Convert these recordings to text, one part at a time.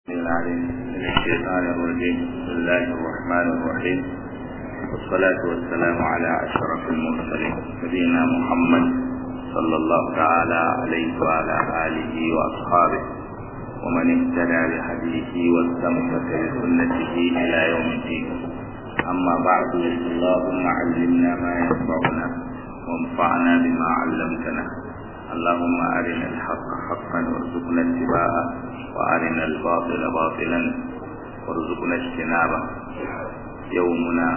العليم من الشيطان الرجيم بسم الله الرحمن الرحيم والصلاة والسلام على أشرف المرسلين نبينا محمد صلى الله تعالى عليه وعلى آله وأصحابه ومن اهتدى بهديه واستمسك بسنته إلى يوم الدين أما بعد اللهم علمنا ما ينفعنا وانفعنا بما علمتنا اللهم أرنا الحق حقا وارزقنا اتباعه وأرنا الباطل باطلا وارزقنا اجتنابه يومنا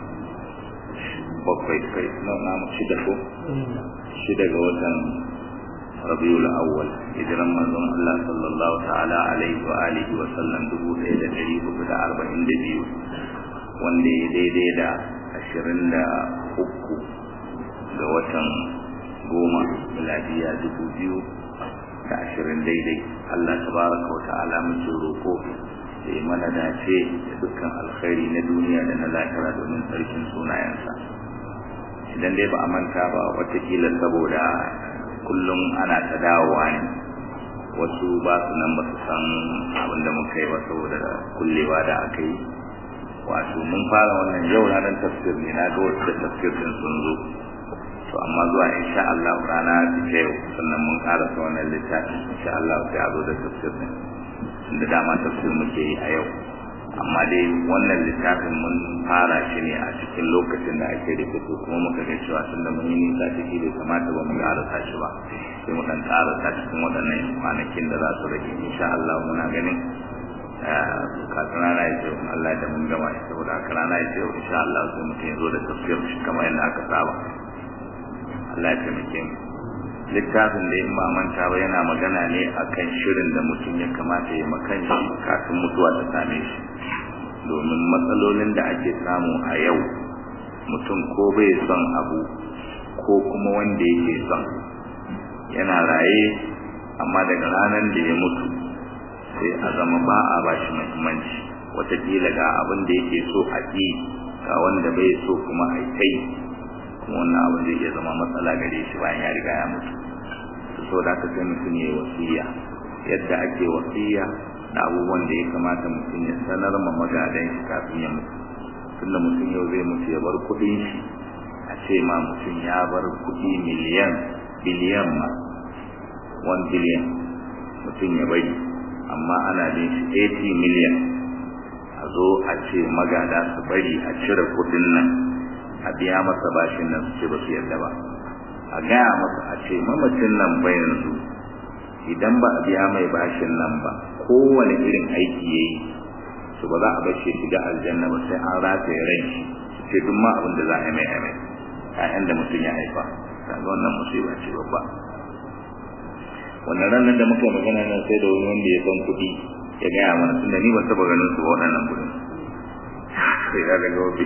bakwai kai na shida ko shida ga watan rabiul awwal hijiran manzon Allah sallallahu ta'ala alaihi wa alihi wa sallam dubu ɗaya da ɗari hudu da arba'in da biyu wanda ya daidai da ashirin da uku ga watan goma miladiya dubu biyu da ashirin daidai Allah tabaraka wa ta'ala muke roko da ya mana dace da dukkan alkhairi na duniya da na lahira domin sarkin sunayensa idan dai ba a manta ba watakila saboda kullum ana ta dawowa ne wasu ba su nan ba su san abin da muka yi ba saboda kullewa da aka yi wato mun fara wannan yau ranar tafsir ne na ga wasu da tafsir din sun zo to amma zuwa insha Allah rana ta yau sannan mun karasa wannan littafin insha Allah sai a zo da tafsir din inda dama tafsir muke yi a yau amma dai wannan littafin mun fara shi ne a cikin lokacin da ake da fito kuma muka ga cewa tunda mun yi nisa ciki bai kamata ba mu karasa shi ba sai mu dan karasa cikin waɗannan kwanakin da za su rage insha Allah muna ganin kafin rana ya ce Allah da mun gama shi saboda haka rana ya ce insha Allah sai mutum ya zo da tafsir shi kamar yadda aka saba Allah ya taimake mu littafin da in ba manta ba yana magana ne akan shirin da mutum ya kamata ya makan shi kafin mutuwa ta same shi domin matsalolin da ake samu a yau mutum ko bai son abu ko kuma wanda yake son yana raye amma daga ranar da ya mutu sai a zama ba a ba shi muhimmanci watakila ga abin da yake so a ƙi ga wanda bai so kuma a kai kuma wannan abin zai iya zama matsala gare shi bayan ya riga ya mutu so da ka sai mutum ya yi wasiya yadda ake wasiya da abubuwan da ya kamata mutum ya sanar ma magadan shi kafin ya mutu tunda mutum yau zai mutu ya bar kuɗin shi a ce ma mutum ya bar kuɗi miliyan biliyan ma 1 biliyan mutum ya bari amma ana bin shi 80 miliyan a zo a ce magada su bari a cire kuɗin nan a biya masa bashin nan su ce ba su yarda ba a gaya masa a ce mamacin nan ba yanzu idan ba a biya mai bashin nan ba kowane irin aiki ya yi su ba za a bace shiga aljanna ba sai an rataye ran shi su ce duk ma abin da za a yi mai mai ƴaƴan da mutum ya haifa kaga wannan musiba ce babba wannan ranar da muka magana nan sai da wani wanda ya san kuɗi ya gaya mana tunda ni ban taɓa ganin su ba waɗannan kuɗin sai ka ga gobe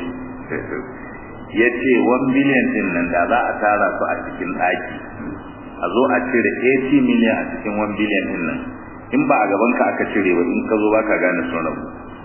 ya ce 1 biliyan din nan da za a tara su a cikin ɗaki a zo a cire 80 miliyan a cikin 1 biliyan din nan in ba a gaban ka aka cire ba in ka zo ba ka gane sun rabu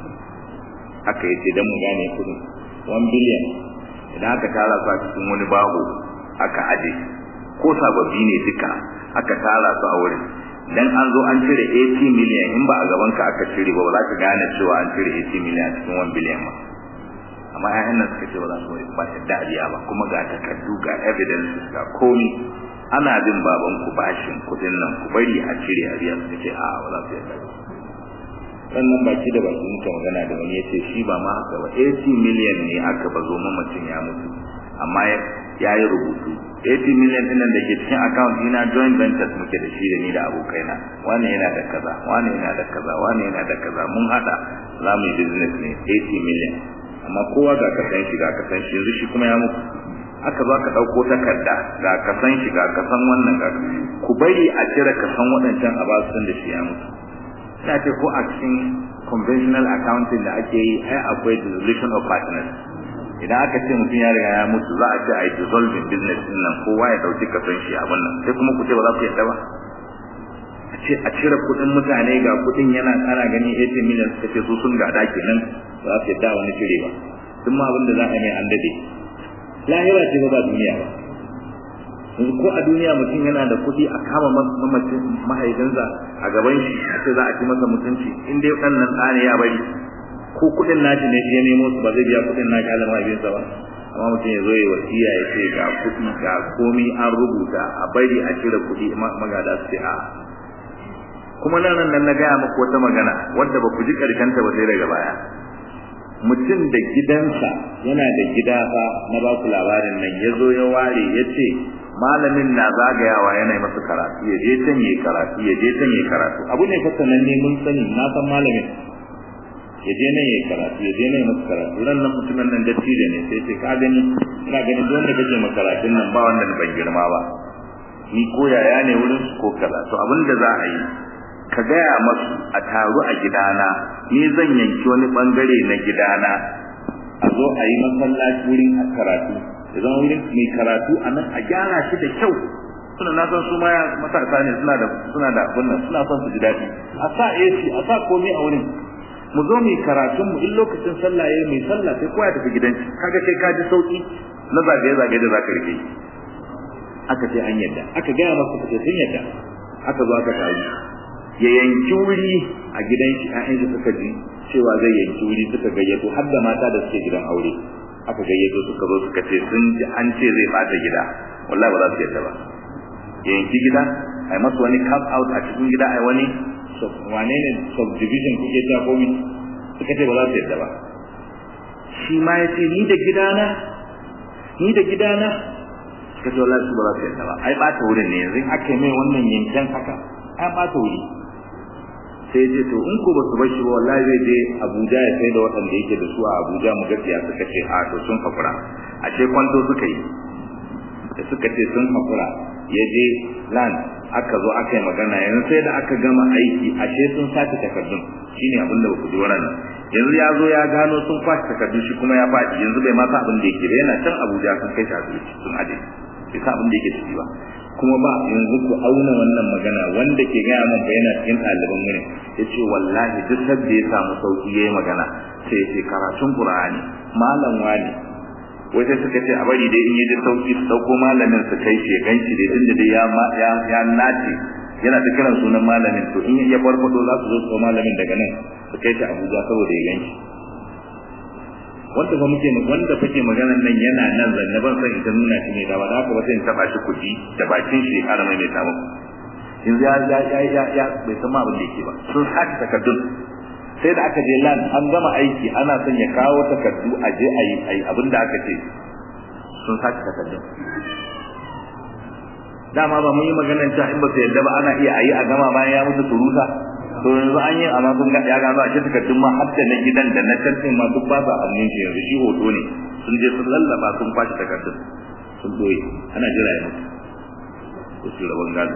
aka yi ce don mu gane kudin 1 biliyan idan aka tara su a cikin wani baho aka aje ko sababbi ne duka aka tara su a wurin dan an zo an cire 80 miliyan in ba a gaban ka aka cire ba ba za ka gane cewa an cire 80 miliyan a cikin 1 biliyan ba amma ƴaƴan nan suka ce ba za su ba yadda a biya ba kuma ga takardu ga evidence ga komi ana bin baban ku bashin kudin nan ku bari a cire a biya suka ce a ba za su yadda ba wannan baki da baki muka magana da wani yace shi ba ma haka ba 80 million ne aka bazo mamacin ya mutu amma ya yi rubutu 80 million din nan da ke cikin account ina joint ventures muke da shi da ni da abokaina wani yana da kaza wani yana da kaza wani yana da kaza mun hada za mu yi business ne 80 million amma kowa ga kasan shi ga kasan shi yanzu shi kuma ya muku aka zo ka dauko takarda ga kasan shi ga kasan wannan ga ku bari a cire kasan waɗancan a basu da shi ya mutu ina ce ko a cikin conventional accounting da ake yi ai akwai dissolution of partners idan aka ce mutum ya riga ya mutu za a ce a yi dissolving business din nan kowa ya dauki kasan shi abin nan sai kuma ku ce ba za ku yadda ba a ce a cire kuɗin mutane ga kuɗin yana kana gani 80 million suka ce su sun gada kenan za su yadda wani cire ba duk ma abin da za a mai an dade lahira ce ba ba duniya ba yanzu ko a duniya mutum yana da kuɗi a kama mamacin mahaifinsa a gaban shi a ce za a ci masa mutunci in dai ɗan nan ɗa ne ya bari ko kuɗin nashi ne shi ya nemo su ba zai biya kuɗin nashi ala mahaifinsa ba amma mutum ya zo ya wasiya ya ce ga kuɗi ga komi an rubuta a bari a cire kuɗi magada su ce a kuma nan nan na gaya muku wata magana wadda ba ku ji karkanta ba sai daga baya mutum da gidansa yana da gida fa na ba ku labarin nan ya zo ya ware ya ce malamin na zagayawa yana masa karatu ya je can yayi karatu ya je can yayi karatu abu ne fasa nan ne mun sani na san malamin ya je nan yayi karatu ya je nan masa karatu ran nan mutumin nan dattijo ne sai ce ka gani ina ganin duk wanda kake maka karatun nan ba wanda ban girma ba ni ko yaya ne wurin su ko kaza to abin da za a yi ka gaya masu a taru a gidana ni zan yanki wani bangare na gidana a zo a yi masallaci wurin karatu da zama wurin mai karatu a nan a gyara shi da kyau suna na san su ma matasa ne suna da suna da wannan suna son su ji daɗi a sa AC a sa komai a wurin mu zo mu karatun mu in lokacin sallah yayi mai sallah sai kowa ya tafi gidan shi kaga kai ka ji sauki na zagaye zagaye da zaka rike aka ce an yadda aka gaya masa kace sun yadda aka zo aka tayi ya yanki wuri a gidan shi ƴaƴan shi suka ji cewa zai yanki wuri suka gayyato har da mata da suke gidan aure aka gayyato suka zo suka ce sun ji an ce zai bata gida wallahi ba za su yadda ba ya yanki gida ai masa wani cap out a cikin gida ai wani wane ne subdivision kuke ta komi suka ce ba za su yadda ba shi ma ya ce ni da gidana ni da gidana suka ce wallahi su ba za su yadda ba ai bata wurin ne yanzu aka yi mai wannan yanken haka ai bata wuri sai ce to in ko ba su bashi ba wallahi zai je Abuja ya sai da waɗanda yake da su a Abuja mu gaskiya suka ce a to sun hakura a ce kwanto suka yi da suka ce sun hakura ya je land aka zo aka yi magana yanzu sai da aka gama aiki ashe sun sace takardun shine abin da ku ji wannan yanzu ya zo ya gano sun kwace takardun shi kuma ya faɗi yanzu bai ma sa abin da yake ba yana can Abuja sun kai shi asibiti sun aje bai sa abin da yake ciki ba kuma ba yanzu ku auna wannan magana wanda ke gaya min ba yana cikin ɗaliban mu ne ya ce wallahi duk sadda ya samu sauki ya yi magana sai ya ce karatun ƙur'ani malam wani wai sai suka ce a bari dai in yi da sauki su ɗauko malamin su kai shi ya gan shi dai tun da dai ya ya nace yana ta kiran sunan malamin to in ya farfado za su zo su malamin daga nan su kai shi Abuja saboda ya gan shi wanda ba muke wanda fake maganar nan yana nan zanne ban san ita nuna shi ne da ba haka ba sai in taba shi kuɗi da bakin shi har mai mai ta muku in ya ya ya ya ya bai san ma abin da yake ba sun saki takardun sai da aka je lan an gama aiki ana son ya kawo takardu a je a yi ayi abin da aka ce sun saki takardun dama ba mun yi maganar cewa in ba su yadda ba ana iya ayi a gama bayan ya mutu surusa to yanzu an yi amma kun ga ya gano a cikin takardun ma har da na gidan da na tantin ma duk ba sa hannun shi yanzu shi hoto ne sun je sun lallaba sun kwashi takardun sun doye ana jira ya mutu ko su rabon gado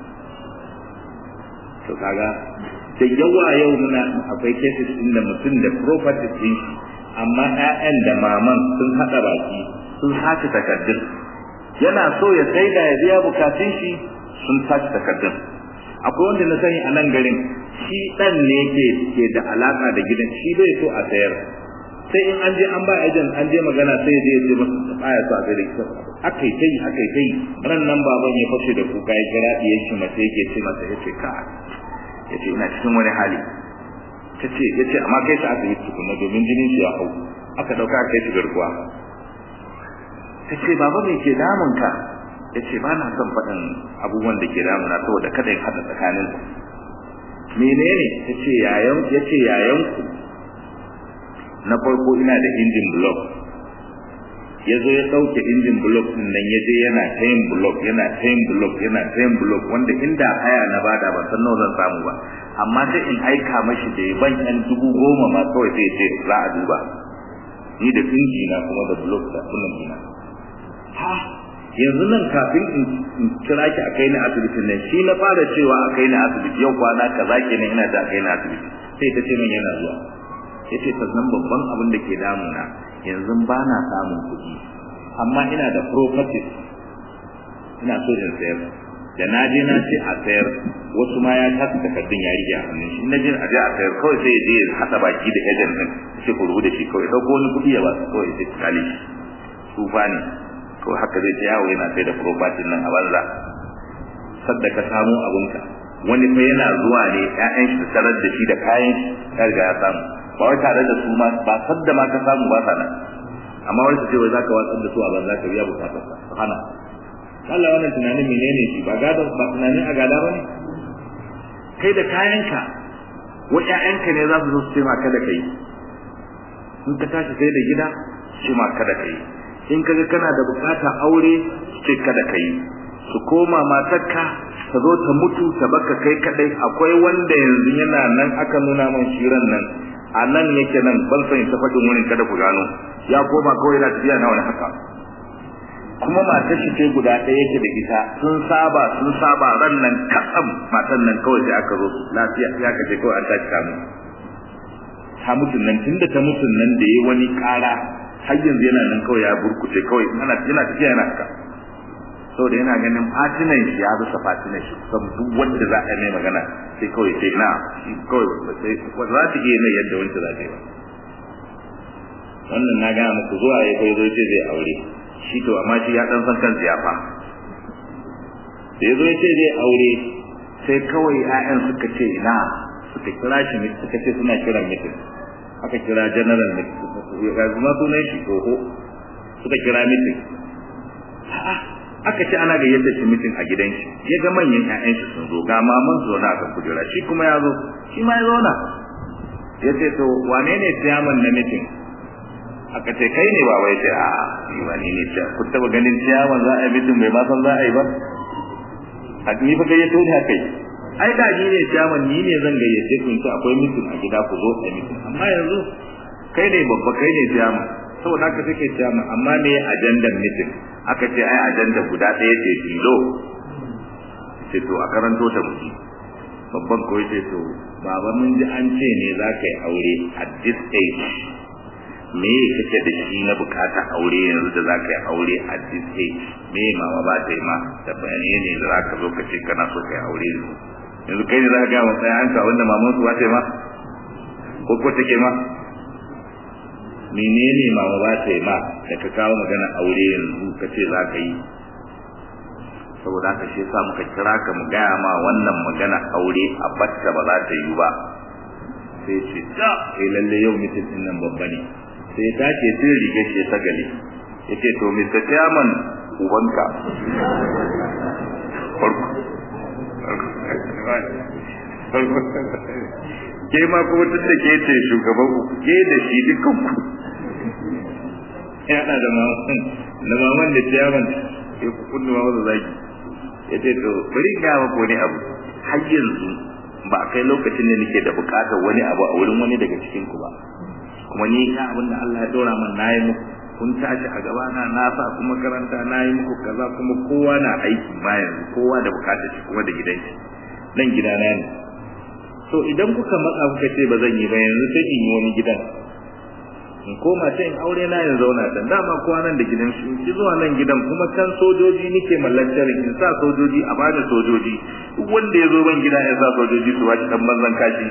to kaga da yawa yau muna akwai cases din da mutum da property din shi amma ƴaƴan da maman sun haɗa baki sun sace takardun yana so ya sai da ya biya bukatun shi sun sace takardun akwai wanda na sani a nan garin shi dan ne ke ke da alaka da gidan shi bai so a sayar sai in an je an ba agent an je magana sai ya je ya ce masa baya so a sayar da akai tai akai tai ran nan baban ya fashe da kuka ya kira diyar shi mace yake ce masa yace ka yace ina cikin wani hali tace yace amma kai ta asibiti tukuna domin jinin shi ya hau aka dauka kai shi garkuwa tace baba me ke damun ka yace ba na son faɗin abubuwan da ke damuna saboda kada in haɗa tsakanin menene yace yayan yace yayan ku na farko ina da injin block yazo ya dauke injin block din nan yaje yana tayin block yana tayin block yana tayin block wanda inda haya na bada ban san nawa zan samu ba amma sai in aika mashi da ban yan dubu goma ma kawai sai ce za a duba ni da inji na kuma da block da kullum ina ha yanzu nan kafin in kira ki a kai ni asibitin nan shi na fara cewa a kai ni asibiti yau kwana kaza kenan ina da kai ni asibiti sai ta ce min yana zuwa yace sannan babban abin da ke damuna yanzu ba na samun kuɗi amma ina da properties ina so in sayar da na je na ce a sayar wasu ma ya kasa takardun ya rike a hannun shi na je a je a sayar kawai sai ya je ya haɗa baki da agent din sai ku rubuta shi kawai ɗauko wani kuɗi ya ba su kawai sai kale shi tsufa ne to haka zai yawo yana sai da property nan a banza sadda ka samu abunka wani fa yana zuwa ne ƴaƴan shi tarar da shi da kayan shi ya riga ya samu ba wai tare da su ma ba sadda ma ka samu ba sana amma wani su ce wai zaka watsar da su a banza ka biya bukatar ka hana Allah wannan tunanin menene shi ba gada ba tunanin a gada bane kai da kayanka wa ƴaƴanka ne za su zo su ce ma kada kai in ka tashi sai da gida su ma kada kai in kaga kana da bukata aure su ce kada kai su koma matarka ta zo ta mutu ta baka kai kadai akwai wanda yanzu yana nan aka nuna man shiran nan a nan yake nan ban san ta fadin wurin kada ku gano ya koma kawai yana tafiya na wani haka kuma matar shi ce guda ɗaya yake da ita sun saba sun saba ran nan katsam matan nan kawai sai aka zo lafiya ya kace kawai an tashi ta mutu ta mutu nan tunda ta mutu nan da yi wani ƙara har yanzu yana nan kawai ya burkuce kawai yana yana tafiya yana haka saboda yana ganin fatinan shi ya rusa fatinan shi kusan duk wanda za a mai magana sai kawai sai na shi kawai sai za ta iya mai yadda wancan za ta yi ba wannan na gaya muku zuwa ya kai zai ce zai aure shi to amma shi ya dan san kan ziyafa da ya zo ya ce zai aure sai kawai 'ya'yan suka ce ina suka kira shi suka ce suna kiran mitin aka kira general mitin ga zuma sunan shi oho suka kira mitin aka ce ana gayyata shi mitin a gidan shi ya ga manyan ƴaƴan shi sun zo ga maman su zauna akan kujera shi kuma ya zo shi ma ya zauna ya ce to wane ne ciyaman na mitin aka ce kai ne baba ya ce a ni ba ni ne ce ku taba ganin ciyaman za a yi mitin bai ma san za a yi ba a ni fa gayyato ne kai ai da ni ne ciyaman ni ne zan gayyace ku in ce akwai mitin a gida ku zo a mitin amma yanzu kai ne babba kai ne ciyaman saboda haka take ciyaman amma me ajandan mitin aka ce ai ajanda guda ɗaya ce tilo ce to a karanto ta muji babban ko ce to baba mun ji an ce ne za ka yi aure at this age me kake da shi na bukata aure yanzu da za ka yi aure at this age me mama ba ta yi ma da bayani ne da za ka zo ka ce kana so ka yi aure yanzu yanzu kai ne za ka gaya wa sai an ka wanda maman su ba ta yi ma ko ko take ma menene mama ba ta yi ma da ka kawo magana aure yanzu ka ce za ka yi saboda haka shi yasa muka kira ka mu gaya ma wannan magana aure a batta ba za ta yi ba sai ce ta kai lalle yau mutum din nan babba ne sai ta ce tun rige shi ta gale yace to Mr. Chairman ubanka farko ke ma kuma tun da ke ce shugaban ku ke da shi dukkan ku yana da maman da maman da ciyaman ya kundu ma masa zaki ya ce to bari ga maka wani abu har yanzu ba kai lokacin da nake da bukatar wani abu a wurin wani daga cikin ku ba kuma ni ga abin da Allah ya dora min nayi muku kun tashi a gaba na na sa kuma makaranta nayi muku kaza kuma kowa na aiki ma yanzu kowa da bukatar shi kuma da gidan shi nan gidana ne to idan kuka matsa kuka ce ba zan yi ba yanzu sai in yi wani gidan in koma ta in aure na yanzu zauna dan dama kowa nan da gidan shi ki zuwa nan gidan kuma can sojoji nike mallakar in sa sojoji a bada sojoji duk wanda ya zo ban gida ya sa sojoji su bashi dan banzan kashi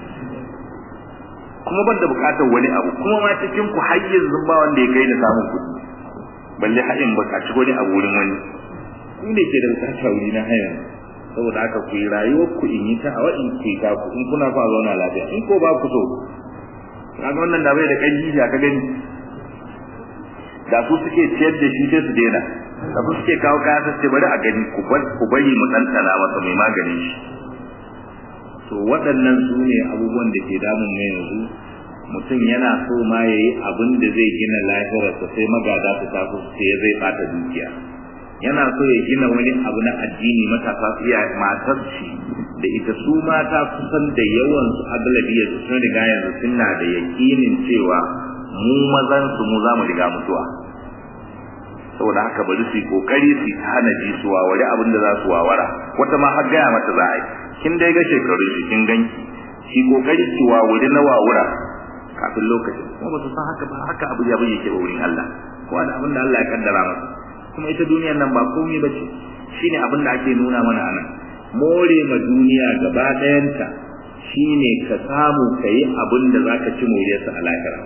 kuma ban da bukatar wani abu kuma ma cikin ku har yanzu ba wanda ya kai da samun kuɗi balle har in bukaci wani abu wurin wani ku ne ke da bukatar wuri na haya saboda haka ku yi rayuwar ku in yi ta a in ku yi ta ku in kuna fa zauna lafiya in ko ba ku so kaga wannan da bai da kanji ya ka gani da su suke ciyar da shi sai su daina da su suke kawo kaya sai ce bari a gani ku bar ku bari mu tantana masa mai maganin shi to waɗannan su ne abubuwan da ke damun mai yanzu mutum yana so ma ya yi abin da zai gina lafiyarsa sai magada su taso sai zai bata dukiya yana so ya gina wani abu na addini matasa su iya matar shi da ita su mata kusan da yawan su aglabiyar su sun riga yanzu suna da yakinin cewa mu mazan su mu za mu riga mutuwa saboda haka bari su yi kokari su ta hana jisuwa wani abin da za su wawara wata ma har gaya mata za a yi kin dai ga shekarun shi kin ganki shi kokari ki wawuri na wawura kafin lokacin kuma ba su san haka ba haka abu ya bayyake ba wurin Allah ko da abin da Allah ya kaddara masa kuma ita duniyar nan ba komai bace shine abin da ake nuna mana anan more ma duniya gaba ɗayanta shine ka samu kai abin da zaka ci moriyarsa a lahira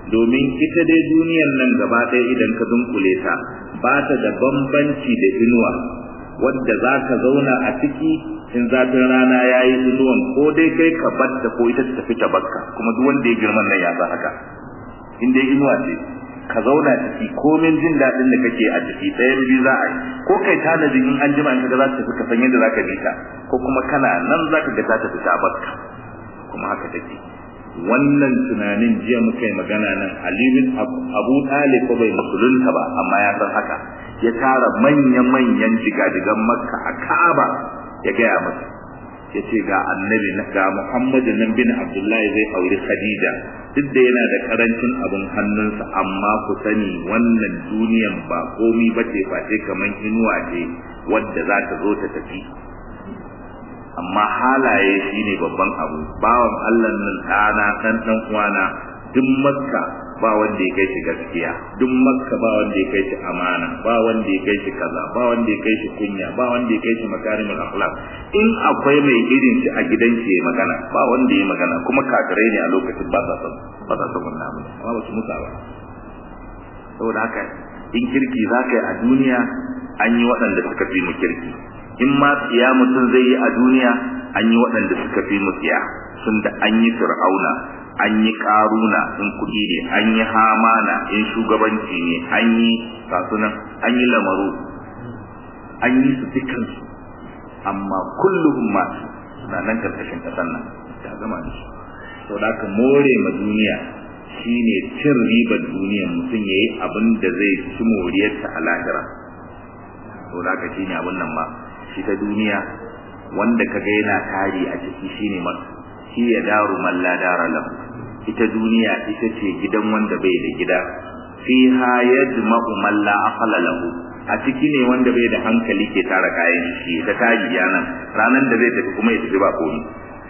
domin ita dai duniyar nan gaba ɗaya idan ka dunkule ta ba ta da bambanci da inuwa wadda za ka zauna a ciki in zafin rana ya yi inuwan ko dai kai ka batta ko ita ta tafi ta bakka kuma duk wanda ya girman nan ya san haka in dai inuwa ce ka zauna ciki komin jin daɗin da kake a ciki ɗaya biyu za a yi ko kai tanadi in an jima in ka ga za ta tafi ka san yadda za ka bi ta ko kuma kana nan za ka ga ta tafi ta bakka kuma haka take wannan tunanin jiya muka yi magana nan alibin abu talib ko bai musulunta ba amma ya san haka ya tara manya-manyan jigajigan makka a ka'aba ya gaya masa ya ce ga annabi ga muhammadu nan bin abdullahi zai auri khadija duk da yana da karancin abin hannunsa amma ku sani wannan duniyan ba komi ba ce face kamar inuwa ce wadda za ta zo ta tafi amma halaye shine babban abu bawan Allah nan ɗana ɗan ɗan uwana duk makka ba wanda ya kai shi gaskiya duk makka ba wanda ya kai shi amana ba wanda ya kai shi kaza ba wanda ya kai shi kunya ba wanda ya kai shi makarimul akhlaq in akwai mai irin shi a gidan shi ya magana ba wanda ya magana kuma kafirai ne a lokacin ba sa son ba sa son wannan abu amma ba su musa ba saboda haka in kirki za ka yi a duniya an yi waɗanda suka fi mu kirki in ma tsiya mutum zai yi a duniya an yi waɗanda suka fi mu tsiya sun da an yi fir'auna an yi ƙaruna in kuɗi ne an yi hamana in shugabanci ne an yi kasunan an yi lamaru an yi su dukansu amma kullum ma suna nan karkashin ƙasar nan ta gama da su sau da ka more ma duniya shine cin ribar duniyar mutum ya yi abin da zai ci moriyarta a lahira sau da ka shine abin nan ma shi ta duniya wanda kaga yana tari a ciki shine ma shi ya daru man la dara lahu ita duniya ita ce gidan wanda bai da gida fiha yajma'u man la aqala lahu a ciki ne wanda bai da hankali ke tara kayan shi ta tari yanan ranan da zai tafi kuma ya tafi ba komai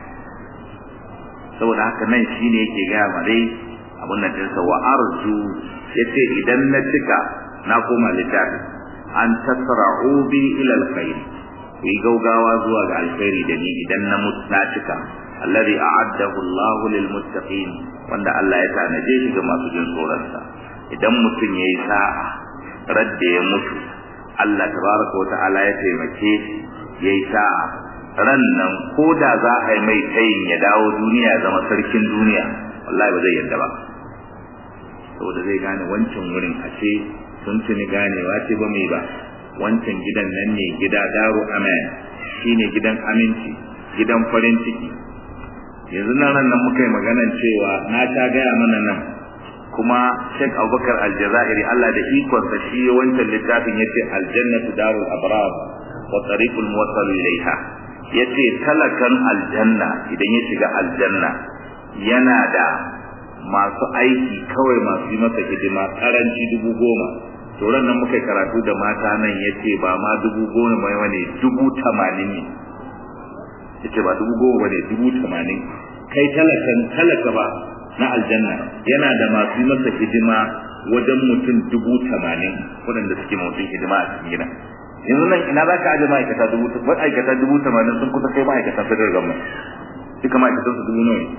saboda haka nan shine yake ga ma dai abun nan dinsa wa arju yace idan na cika na koma littafi an tasra'u bi ila alkhair ku yi gaugawa zuwa ga alkhairi da ni idan na na cika alladhi a'addahu Allah lil muttaqin wanda Allah ya tanaje shi ga masu jin tsoron sa idan mutum yayi sa'a radda ya mutu Allah tabaraka wata'ala ya taimake shi yayi sa'a ran nan ko da za a yi mai tayin ya dawo duniya ya zama sarkin duniya wallahi ba zai yarda ba saboda zai gane wancan wurin ashe sun tuni ganewa ce ba mai ba wancan gidan nan ne gida daru amen shine gidan aminci gidan farin ciki yanzu nan nan muka yi maganan cewa na ta gaya mana nan kuma Sheikh Abubakar Aljazairi Allah da ikonsa shi wancan littafin yace aljannatu darul abrar wa tariqul muwassal ilaiha yace talakan aljanna idan ya shiga aljanna yana da masu aiki kawai masu yi masa hidima karanci dubu goma to nan muka karatu da mata nan yace ba ma dubu goma mai wane dubu tamanin ne yace ba dubu goma bane dubu tamanin kai talakan talaka ba na aljanna yana da masu masa hidima wajen mutum dubu tamanin waɗanda suke mutum hidima a cikin gida yanzu nan ina za ka aje ma'aikata dubu ma'aikata dubu tamanin sun kusa kai ma'aikatan federal government duka ma'aikatan su dubu nawa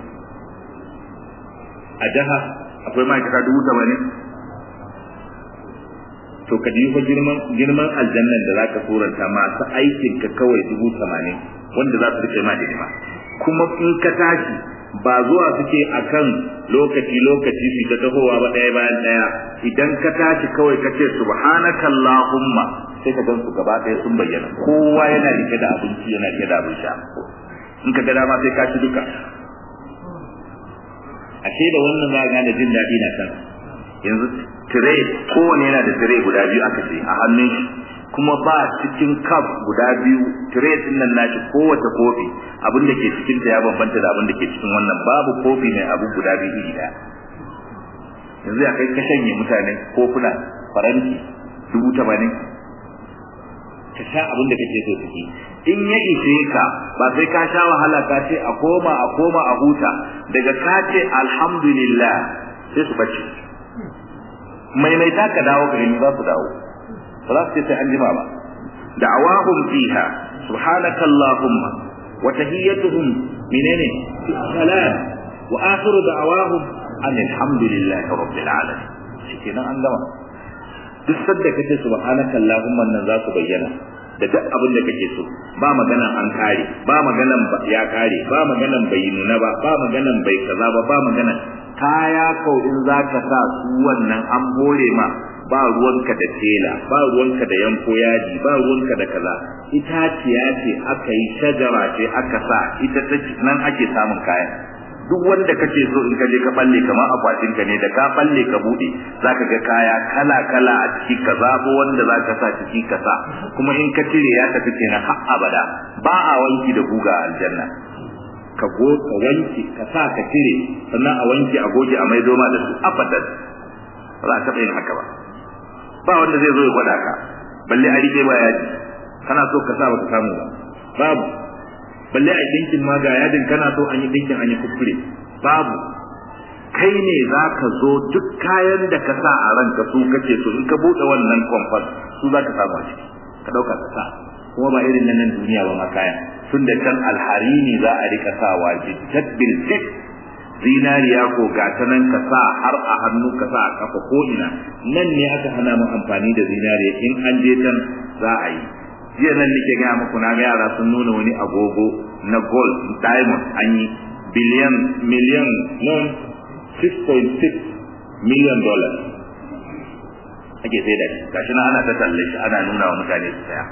a jiha akwai ma'aikata dubu tamanin to ka fa girman girman aljannan da zaka suranta masu aikin ka kawai dubu tamanin wanda za su rike ma hidima kuma in ka tashi ba zuwa suke akan lokaci lokaci su ta tahowa ba ɗaya bayan ɗaya idan ka tashi kawai ka ce subhanakallahumma sai ka gan su gaba ɗaya sun bayyana kowa yana rike da abinci yana rike da abin sha in ka ga dama sai ka ci duka ashe da wannan za gane jin daɗi na kan yanzu tire kowane yana da tire guda biyu aka ce a hannun shi kuma ba cikin cup guda biyu tire din nan nashi kowace kofi abin da ke cikin ta ya bambanta da abin da ke cikin wannan babu kofi mai abu guda biyu iri daya yanzu ya kai ka shanye mutane kofuna faranti dubu tamanin ka sha abin da kake so ciki in ya ishe ka ba sai ka sha wahala ka ce a koma a koma a huta daga ka ce alhamdulillah sai su bace maimaita ka dawo gari za su dawo ba za su ce sai an jima ba da'awahum fiha subhanaka allahumma wa tahiyyatuhum menene salam wa akhiru da'awahum alhamdulillahi rabbil alamin shikenan an gama duk sadda kace subhanaka allahumma nan za su bayyana da duk abin da kake so ba maganan an kare ba maganan ya kare ba maganan bai nuna ba ba maganan bai kaza ba ba maganan kaya kau in zaka sa su wannan an bore ma ba ruwanka da tela ba ruwanka da yanko yaji ba ruwanka da kaza itaciya ce aka yi shajara ce aka sa ita ta nan ake samun kaya duk wanda kake so in ka je ka balle kamar akwatin ka ne da ka balle ka bude zaka ga kaya kala kala a ciki ka zabo wanda zaka sa ciki ka sa kuma in ka cire ya tafi kenan har abada ba a wanki da guga a aljanna ka go ka wanki ka sa ka cire sannan a wanki a goge a maido ma da su abadan ba za ka yin haka ba ba wanda zai zo ya gwada ka balle a rike ba yaji kana so ka sa baka samu ba babu balle a dinkin ma ga yadin kana so an yi dinkin an yi kuskure babu kai ne za ka zo duk kayan da ka sa a ranka su kake so in ka buɗe wannan kwamfas su za ka samu a ciki ka ɗauka ka sa kuma ba irin nan duniya ba ma kayan tun da can alharini za a rika sawa jijjat bil fit zinariya ko gata nan ka sa har a hannu ka sa a kafa ko ina nan ne aka hana mu amfani da zinariya in an je can za a yi jiya nan nake gaya muku na ga yara sun nuna wani agogo na gold diamond an yi biliyan miliyan non 6.6 million dollars ake sai da shi gashi na ana ta talle shi ana nuna wa mutane su saya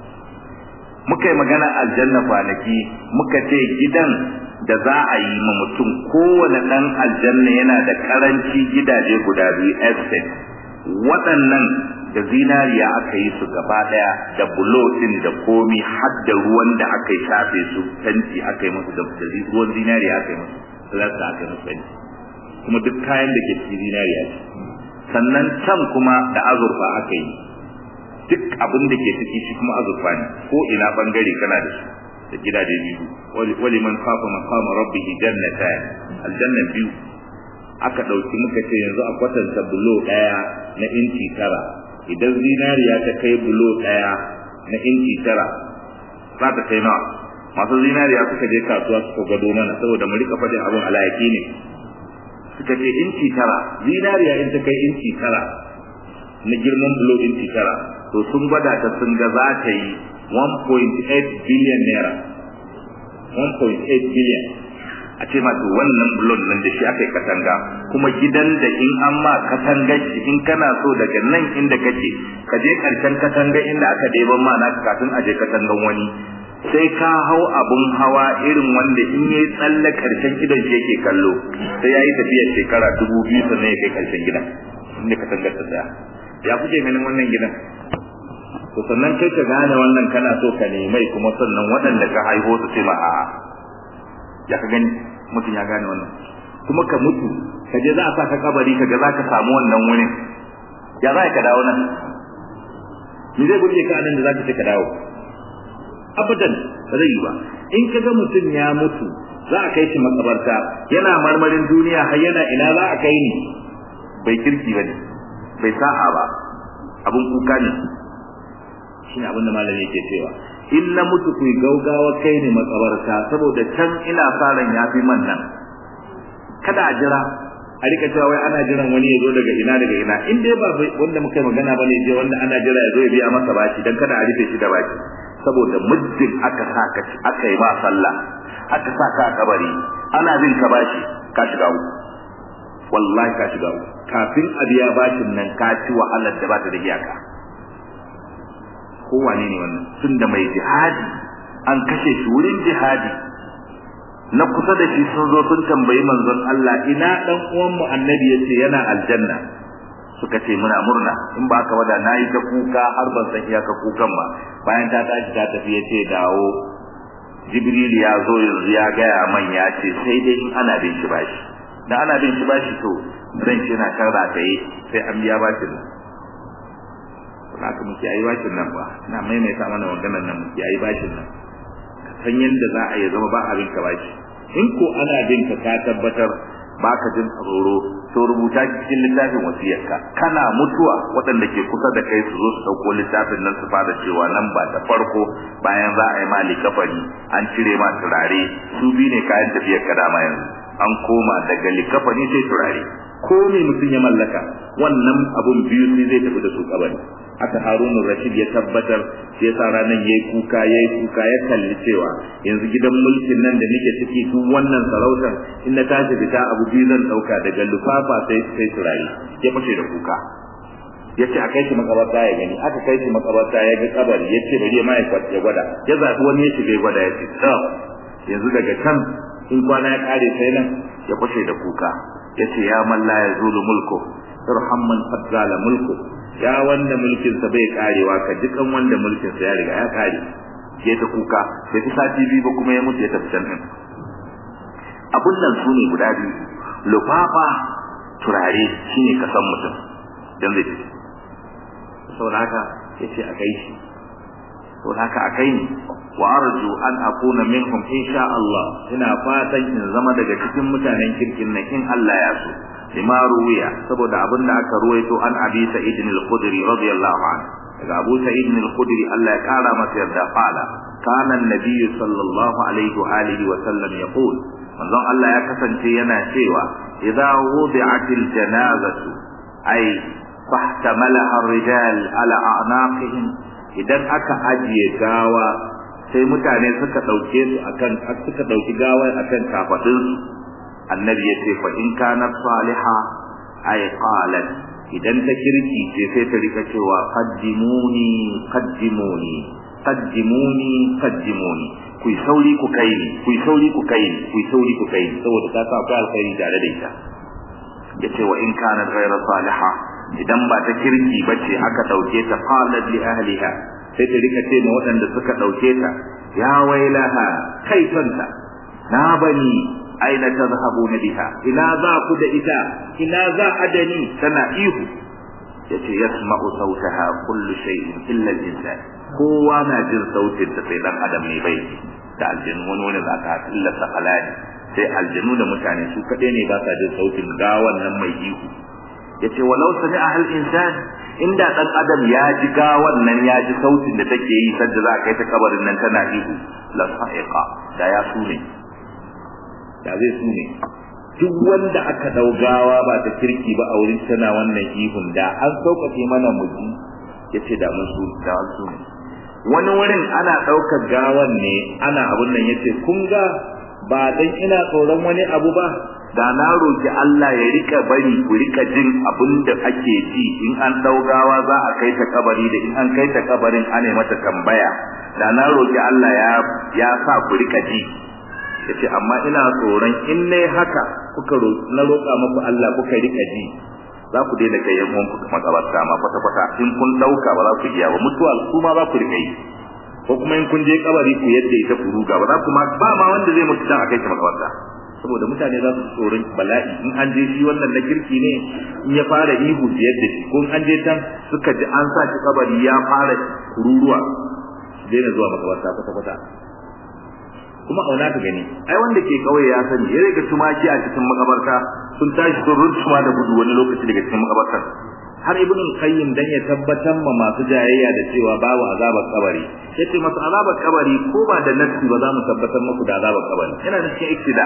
muka yi magana aljanna kwanaki muka ce gidan da za a yi ma mutum kowane ɗan aljanna yana da karanci gidaje guda biyu estate waɗannan da zinariya aka yi su gaba ɗaya da bulo ɗin da komi har da ruwan da aka yi shafe su tanti aka yi musu da ruwan zinariya aka yi musu plasta aka yi musu tanti kuma duk kayan da ke cikin zinariya ce sannan can kuma da azurfa aka yi duk abin da ke ciki shi kuma azurfa ne ko ina bangare kana da su da gidaje biyu wali man kafa maqama rabbihi jannatan aljanna biyu aka dauki muka ce yanzu a kwatanta bulo daya na inci tara idan zinariya ta kai bulo daya na inci tara za ta kai nawa masu zinariya suka je kasuwa suka gado mana saboda mu rika faɗin abin alayaki ne suka ce inci tara zinariya in ta kai inci tara na girman bulo inci tara to sun gwada ta sun ga za ta yi 1.8 billion naira 1.8 billion a ce ma to wannan bulon nan da shi aka yi katanga kuma gidan da in an ma katanga shi in kana so daga nan inda kake ka je karshen katanga inda aka ɗeban ma naka kafin a je katangan wani sai ka hau abun hawa irin wanda in yayi tsalle karshen gidan shi yake kallo sai yayi tafiya shekara dubu biyu sannan ya kai karshen gidan inda katangar ta tsaya ya kuke ganin wannan gidan to sannan kai ka gane wannan kana so ka nemai kuma sannan waɗanda ka haihu su ce ma a'a ya ka gani mutum ya gane wannan kuma ka mutu ka je za a sa ka kabari ka ga za ka samu wannan wurin ya za ka dawo nan ni zai burge ka nan da za ka ce ka dawo abadan ba zai yi ba in ka ga mutum ya mutu za a kai shi makabarta yana marmarin duniya har yana ina za a kai ni bai kirki ba ne bai sa'a ba abun kuka ne shine abin da malami yake cewa in na mutu ku gaugawa kai ne makabarta saboda can ina faran yafi man nan kada a jira a rika cewa wai ana jiran wani ya zo daga ina daga ina in dai ba wanda muka magana bane je wanda ana jira ya zo ya biya masa bashi dan kada a rufe shi da bashi saboda muddin aka saka aka yi ba sallah aka saka a kabari ana bin ka bashi ka shiga uku wallahi ka shiga uku kafin a biya bashin nan ka ci wahalar da ba ta da iyaka kowane ne wannan tun da mai jihadi an kashe shi wurin jihadi na kusa da shi sun zo sun tambayi manzon Allah ina dan uwan mu annabi yace yana aljanna suka ce muna murna in ba ka wada nayi ta kuka har ban san iyaka kukan ba bayan ta tashi ta tafi yace dawo jibril ya zo yanzu ya gaya man ya ce sai dai in ana bin shi bashi da ana bin shi bashi to zan shi na kan rataye sai an biya bashin haka muke ayi bashin nan ba ina maimaita mana maganar nan muke ayi bashin nan san yadda za a yi zama ba abin ka bashi in ko ana bin ka ka tabbatar baka jin tsoro to rubuta cikin littafin wasiyarka kana mutuwa waɗanda ke kusa da kai su zo su ɗauko littafin nan su fara cewa nan ba ta farko bayan za a yi mali kafari an cire ma turare su bi ne kayan tafiyar ka dama yanzu an koma daga likafani sai turare ko me mutum ya mallaka wannan abun biyu sai zai tafi da su kabari haka harunu rashid ya tabbatar shi yasa ranar yayi kuka yayi kuka ya kalli cewa yanzu gidan mulkin nan da nake ciki duk wannan sarautar in na tashi fita abu biyu zan dauka daga lufafa sai sai turare ya fashe da kuka ya ce a kai shi makabarta ya gani aka kai shi makabarta ya ga kabari ya ce bari ya ma ya gwada ya zaɓi wani ya shiga ya gwada ya ce yanzu daga can in kwana ya kare sai nan ya fashe da kuka ya ce ya man la yazulu mulku irham man qad zala mulku ya wanda mulkin sa bai karewa ka dukan wanda mulkin sa ya riga ya kare ke ta kuka bai ta sati biyu ba kuma ya mutu ya tafi can din abun nan su ne guda biyu lufafa turare shine kasan mutum dan zai tafi saboda haka yace a kai shi saboda haka a kai ni wa arju an akuna minhum insha Allah ina fatan in zama daga cikin mutanen kirkin nan in Allah ya so lima ruwiya saboda abin da aka ruwaito an abi sa'id al-khudri radiyallahu anhu daga abu sa'id al-khudri Allah ya kara masa yarda fala kana an-nabiy sallallahu alaihi wa alihi wa sallam yaqul manzon Allah ya kasance yana cewa idza wudi'atil janazatu ay fahtamalaha ar-rijal ala a'naqihim idan aka ajiye gawa sai mutane suka dauke su akan suka dauki gawar akan kafadun su annabi ya ce fa in kana saliha ay qalat idan ta kirki ce sai ta rika cewa qaddimuni qaddimuni qaddimuni qaddimuni ku sauri ku kai ni ku sauri ku kai ni ku sauri ku kai ni saboda ta sa akwai alkhairi tare da ita yace wa in kana ghayra salihah idan ba ta kirki bace aka dauke ta qalat li ahliha sai ta rika ce ma waɗanda suka dauke ta ya wailaha kaifanta na bani aina tadhhabuna biha ina za ku da ita ina za adani tana ihu yace yasma'u sautaha kullu shay'in illa al-insan kowa na jin sautin ta sai dan adam ne bai da aljinu wani wani za ka illa sakalani sai aljinu da mutane su kaɗai ne ba sa jin sautin gawan nan mai ihu yace walau sami ahal insan inda dan adam ya ji gawan nan ya ji sautin da take yi sadda za kai ta kabarin nan tana ihu la sa'iqa da ya sune da zai sune duk wanda aka dau gawa ba ta kirki ba a wurin tana wannan ihun da an sauƙaƙe mana muji yace da mun su da su wani wurin ana ɗaukar gawan ne ana abun nan yace kun ga ba dan ina tsoron wani abu ba da na roki Allah ya rika bari ku rika jin abin da ake ji in an daugawa za a kai ta kabari da in an kai ta kabarin ana mata tambaya da na roki Allah ya ya sa ku rika ji yace amma ina tsoron in nayi haka kuka na roka muku Allah kuka rika ji za ku daina kai yan uwanku makabarta ma kwata kwata in kun dauka ba za ku iya ba mutuwa su ma za ku rika yi ko kuma in kun je kabari ku yadda ita ku ruga ba za ku ma ba ma wanda zai mutu dan a kai ta makabarta saboda mutane za su tsoron bala'i in an je shi wannan na kirki ne in ya fara ihu su yadda shi ko in an je can suka ji an sa shi kabari ya fara kururuwa su daina zuwa makabarta kwata kwata kuma auna ka gani ai wanda ke kauye ya sani ya rika tumaki a cikin makabarta sun tashi sun runtuma da gudu wani lokaci daga cikin makabartar har ibn qayyim dan ya tabbatar ma masu jayayya da cewa babu azabar kabari yace masu azabar kabari ko ba da nafsi ba za mu tabbatar muku da azabar kabari yana da cikin iktida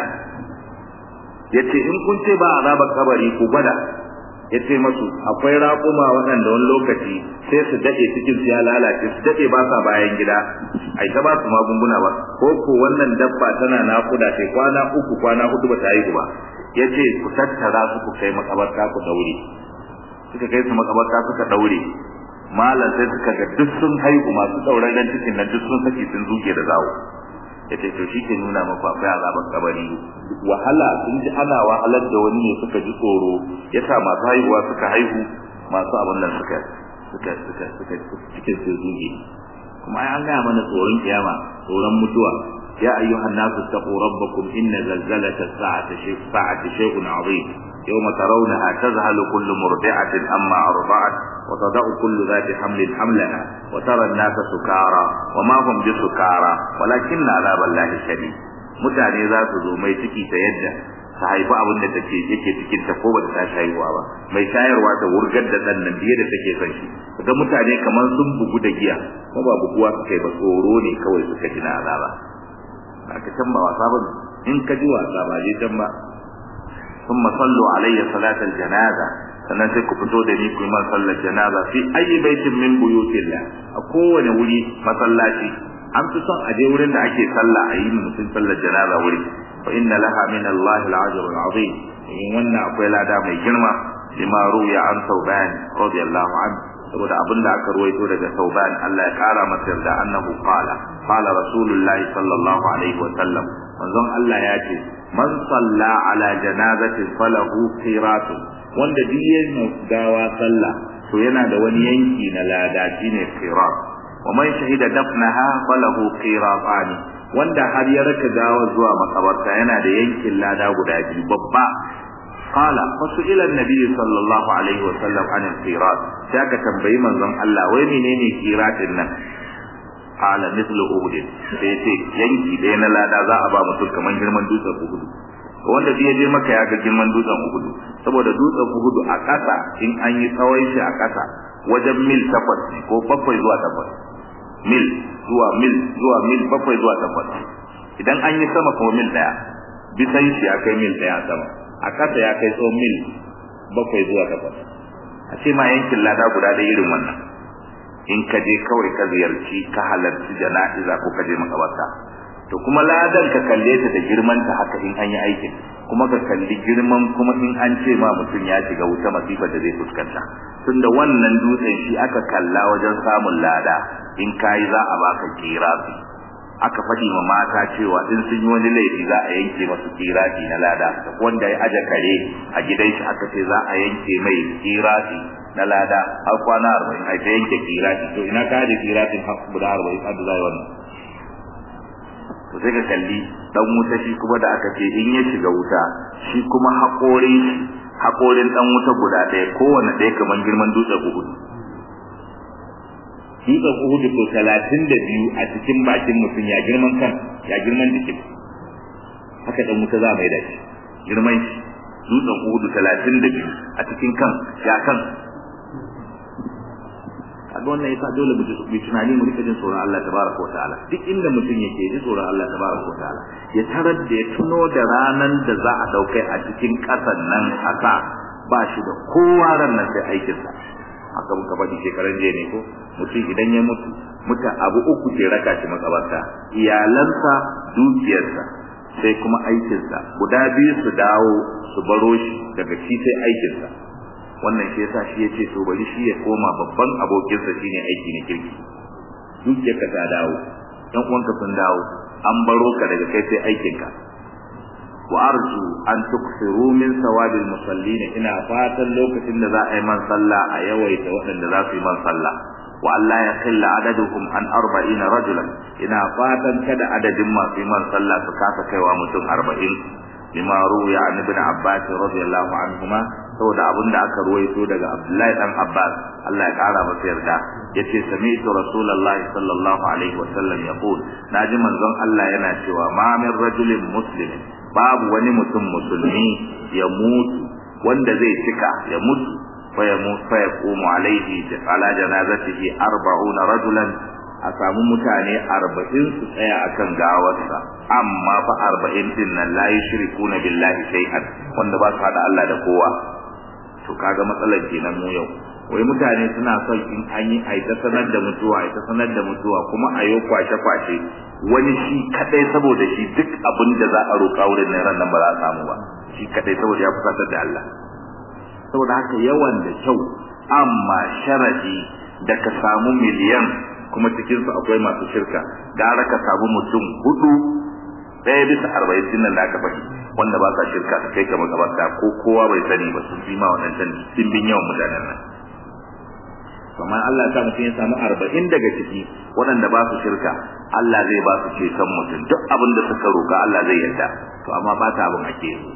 yace in kun ce ba azabar kabari ku gwada yace masu akwai raƙuma waɗanda wani lokaci sai su dade cikin su ya lalace su dade ba sa bayan gida ai ta ba su magunguna ba ko ko wannan dabba tana nakuda sai kwana uku kwana hudu ba ta haihu ba yace ku tattara su ku kai makabarta ku daure suka kai su makabarta suka daure malam sai suka ga duk sun haihu masu dauraren cikin nan duk sun saki sun zuge da zawo yace to shi ke nuna maku akwai azabar kabari wahala sun ji ana wahalar da wani ne suka ji tsoro yasa masu haihuwa suka haihu masu abin nan suka suka suka suka cikin sun zuge kuma ai an gaya mana tsoron kiyama tsoron mutuwa يا أيها الناس اتقوا ربكم إن زلزلة الساعة شيء ساعة شيء عظيم يوم ترونها تذهل كل مرضعة أما أرضعت وتضع كل ذات حمل حملها وترى الناس سكارى وما هم بسكارى ولكن عذاب الله شديد mutane za su zo mai ciki ta yadda ta haifi abin da take yake cikin ta ko bata tashi haihuwa ba mai shayarwa ta wurgar da dan nan biye da take son shi ga mutane kamar sun bugu da giya ko ba buguwa suka yi ba tsoro ne kawai suka ji na azaba aka can ba wasa ba in ka ji wasa ba je can ba thumma sallu alayya salatal janaza sannan sai ku fito da ni ku yi man sallar janaza fi ayi baitin min buyutillah a kowane wuri masallaci an fi son a je wurin da ake sallah a yi mutum sallar janaza wuri fa inna laha min Allah al-ajr al-azim in wannan akwai lada mai girma lima ruya an sauban radiyallahu anhu saboda abin da aka ruwaito daga sauban Allah ya kara masa yarda annahu qala qala rasulullahi sallallahu alaihi wa sallam manzon Allah ya ce man salla ala janazatin falahu qiratun wanda duk yayin gawa sallah to yana da wani yanki na lada shine qirat wa man shahida dafnaha falahu qiratani wanda har ya raka gawa zuwa makabarta yana da yankin lada guda biyu babba qala fasu'ila an-nabi sallallahu alaihi wa sallam an al-qirat sai aka tambayi manzon Allah wai menene qiratin nan qala mithlu uhud sai ce yanki ɗaya na lada za a ba mutum kaman girman dutsen uhud wanda bai je maka ya ga girman dutsen uhud saboda dutsen uhud a ƙasa in an yi tsawon shi a ƙasa wajen mil takwas ko bakwai zuwa takwas mil zuwa mil zuwa mil bakwai zuwa takwas idan an yi sama kuma mil ɗaya bisan shi ya kai mil ɗaya sama a ƙasa ya kai tsawon mil bakwai zuwa takwas a ce ma yankin lada guda da irin wannan in ka je kawai ka ziyarci ka halarci jana'iza ko ka je makabarta to kuma ladan ka kalle ta da girman ta haka in an yi aikin kuma ka kalli girman kuma in an ce ma mutum ya shiga wuta masifar da zai fuskanta tunda wannan dutsen shi aka kalla wajen samun lada in kayi za a baka kirafi aka faɗi ma mata cewa in sun yi wani laifi za a yanke masu kirafi na lada wanda ya aje kare a gidan shi aka ce za a yanke mai kirafi na lada har kwana arba'in a ta yanke kirafi to ina ka aje kirafin guda arba'in har da za yi wannan to sai ka kalli dan wuta shi kuma da aka ce in ya shiga wuta shi kuma haƙorin haƙorin dan wuta guda ɗaya kowane ɗaya kamar girman dutsen uhudu dutsen uhudu to talatin da biyu a cikin bakin mutum ya girman kan ya girman jikin haka dan wuta za mai da shi girman shi dutsen uhudu talatin da biyu a cikin kan ya kan kaga wannan yasa dole mu ji tunani mu rika jin tsoron Allah tabaraka wa ta'ala duk inda mutum yake ji tsoron Allah tabaraka wa ta'ala ya tarar da ya tuno da ranan da za a dauke a cikin kasan nan haka ba shi da kowa ran nan sai aikin sa haka muka faɗi shekaran jiya ne ko mutum idan ya mutu muta abu uku ke raka shi makabarta iyalansa dukiyarsa sai kuma aikinsa guda biyu su dawo su baro shi daga shi sai aikinsa wannan shi yasa shi yace to bari shi ya koma babban abokinsa shine aiki na kirki dukiyarka ta dawo dan uwanka sun dawo an baro ka daga kai sai aikinka wa arju an tuksiru min sawabil musallin ina fatan lokacin da za a yi man sallah a yawaita waɗanda za su yi man sallah wa Allah ya killa adaduhum an arba'ina rajulan ina fatan kada adadin masu yi man sallah su kasa kaiwa mutum arba'in lima ruya an ibn abbas radiyallahu anhuma saboda abin da aka ruwaito daga abdullahi dan abbas Allah ya kara masa yarda yace sami'tu rasulullahi sallallahu alaihi wa sallam yaqul naji manzon Allah yana cewa ma min rajulin muslimin babu wani mutum musulmi ya mutu wanda zai cika ya mutu fa ya mutu fa yaqumu alaihi ala janazatihi 40 rajulan a samu mutane arba'in su tsaya akan gawarsa amma fa arba'in din nan la yushrikuna billahi shay'an wanda ba su hada Allah da kowa to kaga matsalar kenan mu yau wai mutane suna son in an yi ai ta sanar da mutuwa ai ta sanar da mutuwa kuma a yau kwashe kwashe wani shi kadai saboda shi duk abin da za a roƙa wurin nan ran nan ba za a samu ba shi kadai saboda ya fusatar da Allah saboda haka yawan da kyau amma sharadi da ka samu miliyan kuma cikin su akwai masu shirka gara ka samu mutum hudu ɗaya bisa arba'in din nan da aka faɗi wanda ba sa shirka su kai ka makabarta ko kowa bai sani ba sun fi ma waɗancan dimbin yawan mutanen nan kamar Allah ya sa mutum ya samu arba'in daga ciki waɗanda ba su shirka Allah zai ba su ceton mutum duk abin da suka roƙa Allah zai yarda to amma ba ta abin ake yi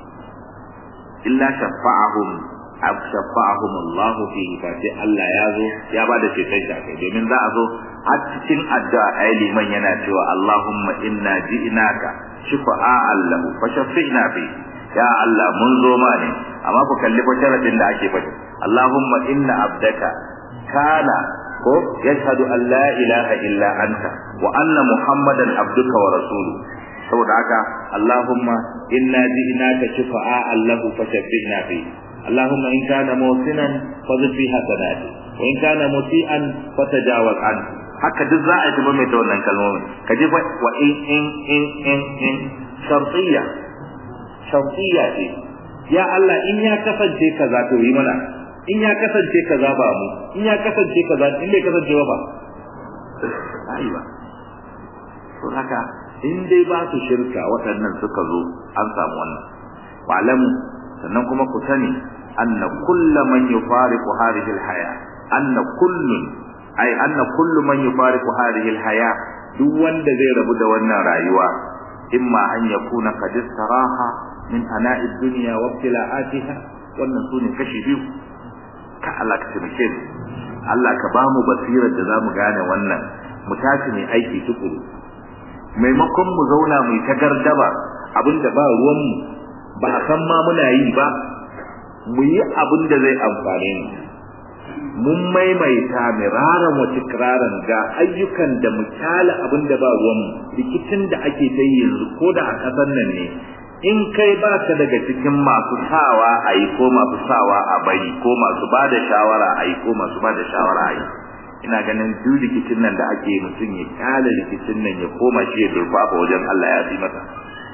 illa shafa'ahum ab shafa'ahum Allah fihi fa sai Allah ya zo ya ba da ceton shi akai domin za a zo har cikin addu'a ayi liman yana cewa Allahumma inna ji'naka shifa'an lahu fa shafi'na fi ya Allah mun zo ma ne amma ku kalli fa sharadin da ake faɗi Allahumma inna abdaka kana ko yashhadu an la ilaha illa anta wa anna muhammadan abduka wa rasulu saboda haka Allahumma inna ji'naka shifa'a Allahu fashabbihna fi Allahumma in kana musinan fadhil fi hasanati wa in kana musian fatajawaz an haka duk za a tuba mai ta wannan kalmomin ka ji fa wa in in in in in shartiyya shartiyya ce ya Allah in ya kasance kaza to yi mana in ya kasance kaza ba mu in ya kasance kaza in bai kasance ba ai ba to haka in dai ba su shirka waɗannan suka zo an samu wannan wa'lamu sannan kuma ku sani anna kullu man yufariqu hadhihi al-haya anna kullun ay anna kullu man yufariqu hadhihi al-haya duk wanda zai rabu da wannan rayuwa imma an yakuna qad istaraha min ana'id dunya wa ibtila'atiha wannan sune kashi biyu ka Allah ka taimake mu Allah ka ba mu basirar da zamu gane wannan mu tashi ne aiki tukuru maimakon mu zauna mu ta gardaba abinda ba ruwan mu ba a san ma muna yi ba mu yi abin da zai amfane mu mun maimaita miraran wa tikraran ga ayyukan da mu kyala abin da ba ruwan mu rikicin da ake ta yi yanzu ko da a kasan nan ne in kai ba ka daga cikin masu sawa a yi ko masu sawa a bari ko masu ba da shawara a yi ko masu ba da shawara a yi ina ganin duk rikicin nan da ake mutum ya kyale rikicin nan ya koma shi ya durfafa wajen Allah ya fi masa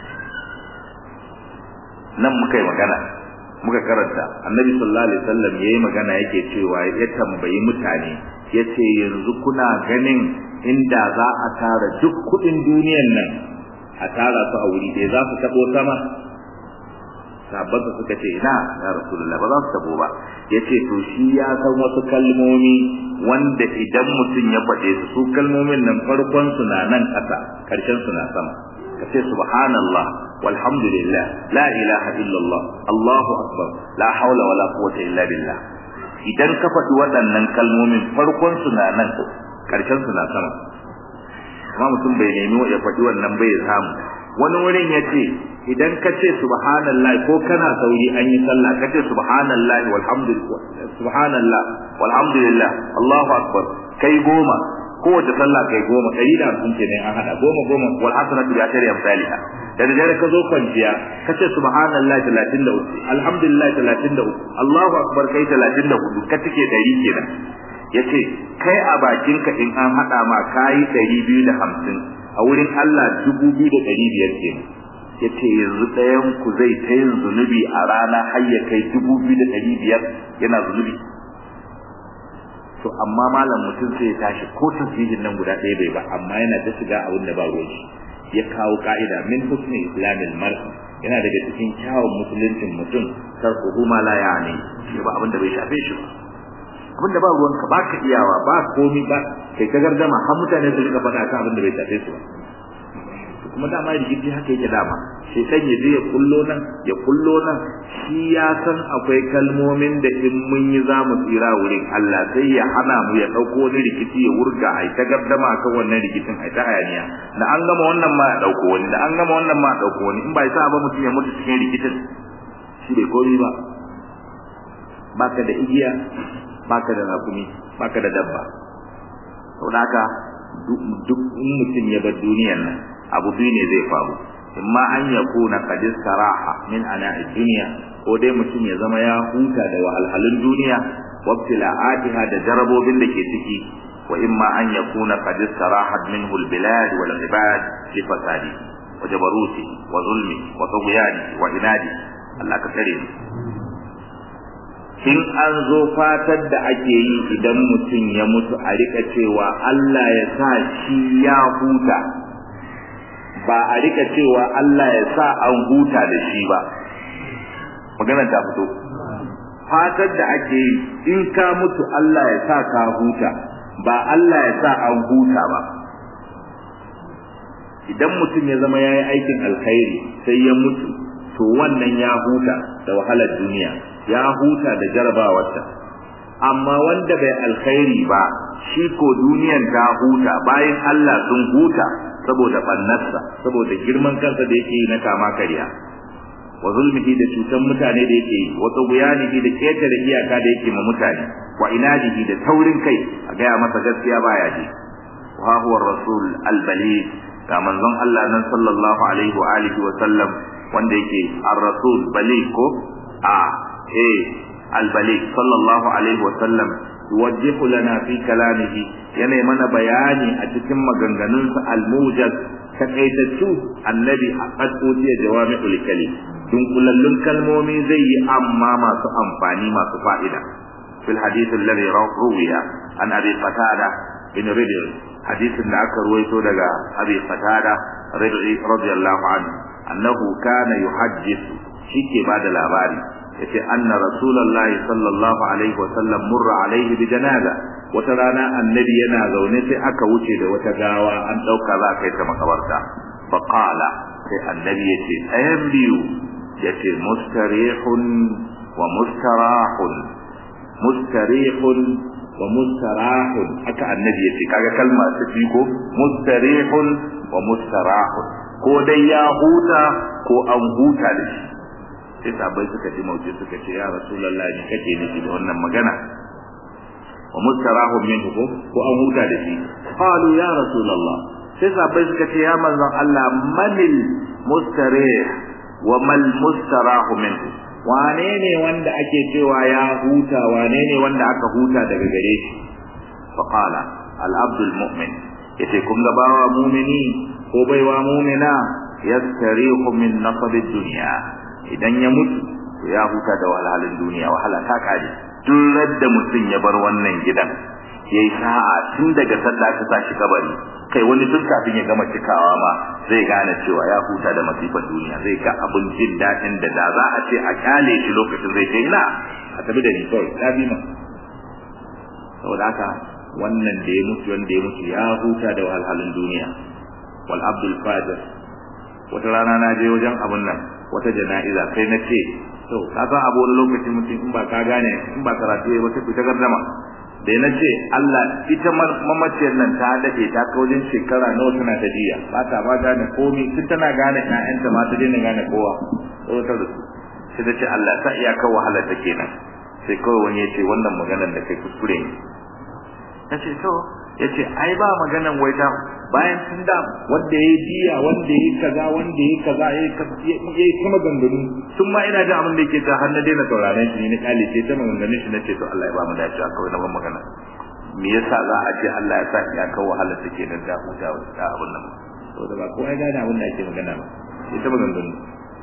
nan muka yi magana muka karanta annabi sallallahu alaihi wasallam yayi magana yake cewa ya tambayi mutane yace yanzu kuna ganin inda za a tara duk kudin duniyan nan a tara su a wuri ɗaya za su tabo sama sahabbansa suka ce ina ya rasulullah ba za su tabo ba yace to shi ya san wasu kalmomi wanda idan mutum ya faɗe su su kalmomin nan farkon su na nan ƙasa ƙarshen su na sama kace subhanallah walhamdulillah la ilaha illallah allahu akbar la haula wala quwwata illa billah idan ka faɗi waɗannan kalmomin farkon su na nan ƙarshen su na sama amma mutum bai nemi ya faɗi wannan bai samu wani wurin ya ce idan ka ce subhanallah ko kana sauri an yi sallah ka ce subhanallah walhamdulillah subhanallah walhamdulillah allahu akbar kai goma kowace sallah kai goma ɗari da hamsin ke ne an haɗa goma goma wal hasanatu bi ashri amsalha da dare ka zo kwanciya ka ce subhanallah 33 alhamdulillah 33 allahu akbar kai 34 ka cike ɗari kenan yace kai a bakinka in an haɗa ma kayi 250 a wurin Allah 2500 kenan yace yanzu ɗayan ku zai ta yin zunubi a rana har ya kai 2500 yana zunubi to amma malam mutum sai ya tashi ko tasbihin nan guda ɗaya bai ba amma yana ta shiga abin da ba ruwan shi ya kawo ka'ida min husni islamil mar yana daga cikin kyawun musuluncin mutum tarkuhu ma la yani shi ba abin da bai shafe shi ba abin da ba ruwan ka baka iyawa ba komi ba kai ta gardama har mutane su rika faɗa kan abin da bai shafe su ba kuma dama rigidi haka yake dama shaitan ya je ya kullo nan ya kullo nan shi ya san akwai kalmomin da in mun yi za mu tsira wurin Allah sai ya hana mu ya ɗauko wani rikici ya wurga a ta gardama kan wannan rikicin a ta hayaniya da an gama wannan ma ya ɗauko wani da an gama wannan ma ya ɗauko wani in ba sa ba mutum ya mutu cikin rikicin shi bai komi ba baka da igiya baka da rakumi baka da dabba saboda haka duk mutum ya bar duniyar nan abu biyu ne zai faru imma an yakuna qad istaraha min ana'id dunya ko dai mutum ya zama ya huta da wahalhalun duniya wa ibtila'atiha da jarabobin da ke ciki wa imma an yakuna qad istarahat minhu albilad wal ibad li fasadi wa jabaruti wa zulmi wa tughyani wa inadi Allah ka kare mu in an zo fatar da ake yi idan mutum ya mutu a rika cewa Allah ya sa shi ya huta ba a rika cewa Allah ya sa an huta da shi ba magana ta fito fatar da ake yi in ka mutu Allah ya sa ka huta ba Allah ya sa an huta ba idan mutum ya zama ya yi aikin alkhairi sai ya mutu to wannan ya huta da wahalar duniya ya huta da jarabawarta amma wanda bai alkhairi ba shi ko duniyan ta huta bayan Allah sun huta saboda bannarsa saboda girman kansa da yake yi na kama kariya wa zulmihi da cutan mutane da yake yi wa tughyanihi da ketare iyaka da yake ma mutane wa inadihi da taurin kai a gaya masa gaskiya baya ji wa huwa rasul al-baligh ga manzon Allah nan sallallahu alaihi wa alihi wa sallam wanda yake ar-rasul baligh ko a eh al-baligh sallallahu alaihi wa sallam yuwajjihu lana fi kalamihi yana mana bayani a cikin maganganunsa al-mujaz takaitattu annabi a qadodiya jawami'ul kalim dunkulallun kalmomi zai yi amma masu amfani masu fa'ida fil hadith alladhi rawiya an abi qatada bin ridl hadisin da aka ruwaito daga abi qatada ridl radiyallahu anhu annahu kana yuhaddithu shike bada labari yace anna rasulullahi sallallahu alaihi wa sallam murra alaihi bi janaza wata rana annabi yana zaune sai aka wuce da wata gawa an dauka za kai ta makabarta fa qala sai annabi yace ayan biyu yace mustarihun wa mustarahun mustarihun wa mustarahun haka annabi yace kaga kalma ta fi ko mustarihun wa mustarahun ko dai ya huta ko an huta da shi sai sabai suka ji mauce suka ce ya rasulullah ni kake nufi da wannan magana wa mustarahun minhu ko ko an huta da shi qalu ya rasulullah sai sabai suka ce ya manzon Allah manil mustarih wa mal mustarahu minhu wane ne wanda ake cewa ya huta wane ne wanda aka huta daga gare shi fa qala al abdul mu'min yace kun ga bawa mu'mini ko baiwa mu'mina yastarihu min nasab dunya idan ya mutu to ya huta da wahalhalin duniya wahala ta kare duk da mutum ya bar wannan gidan yayi sa'a tun daga sallah ka sa shi kabari kai wani duk kafin ya gama cikawa ma zai gane cewa ya huta da masifar duniya zai ga abun jin daɗin da da za a ce a kyale shi lokacin zai ce ina a tafi da ni kawai ta bi ma saboda haka wannan da ya mutu wanda ya mutu ya huta da wahalhalun duniya wal abdul fajir wata rana na je wajen abun nan wata jana'iza sai na ce to ka san abu wani lokaci mutum in ba ka gane in ba karatu ya wata fita gardama da na ce Allah ita mamaciyar nan ta dade ta kaujin shekara nawa tana ta jiya ba ta ba gane komai tun tana gane ƴaƴanta ma ta daina gane kowa tsoratar da su sai ta ce Allah ta iya kawo wahalar ta kenan sai kawai wani ya ce wannan maganar da kai kuskure ne ta ce to ya ce ai ba maganan wai ta bayan tun da wanda ya yi diya wanda ya yi kaza wanda ya yi kaza ya yi kuma ganganu tun ma ina jin abin da yake ta har na daina sauraron shi ne na kyale sai ta maganganun shi na ce to Allah ya ba mu dacewa kawai na ban magana me yasa za a ce Allah ya sa ya kawo wahalar ta kenan da huta da abin nan saboda ba ko ai gane abin da ake magana ba sai ta maganganu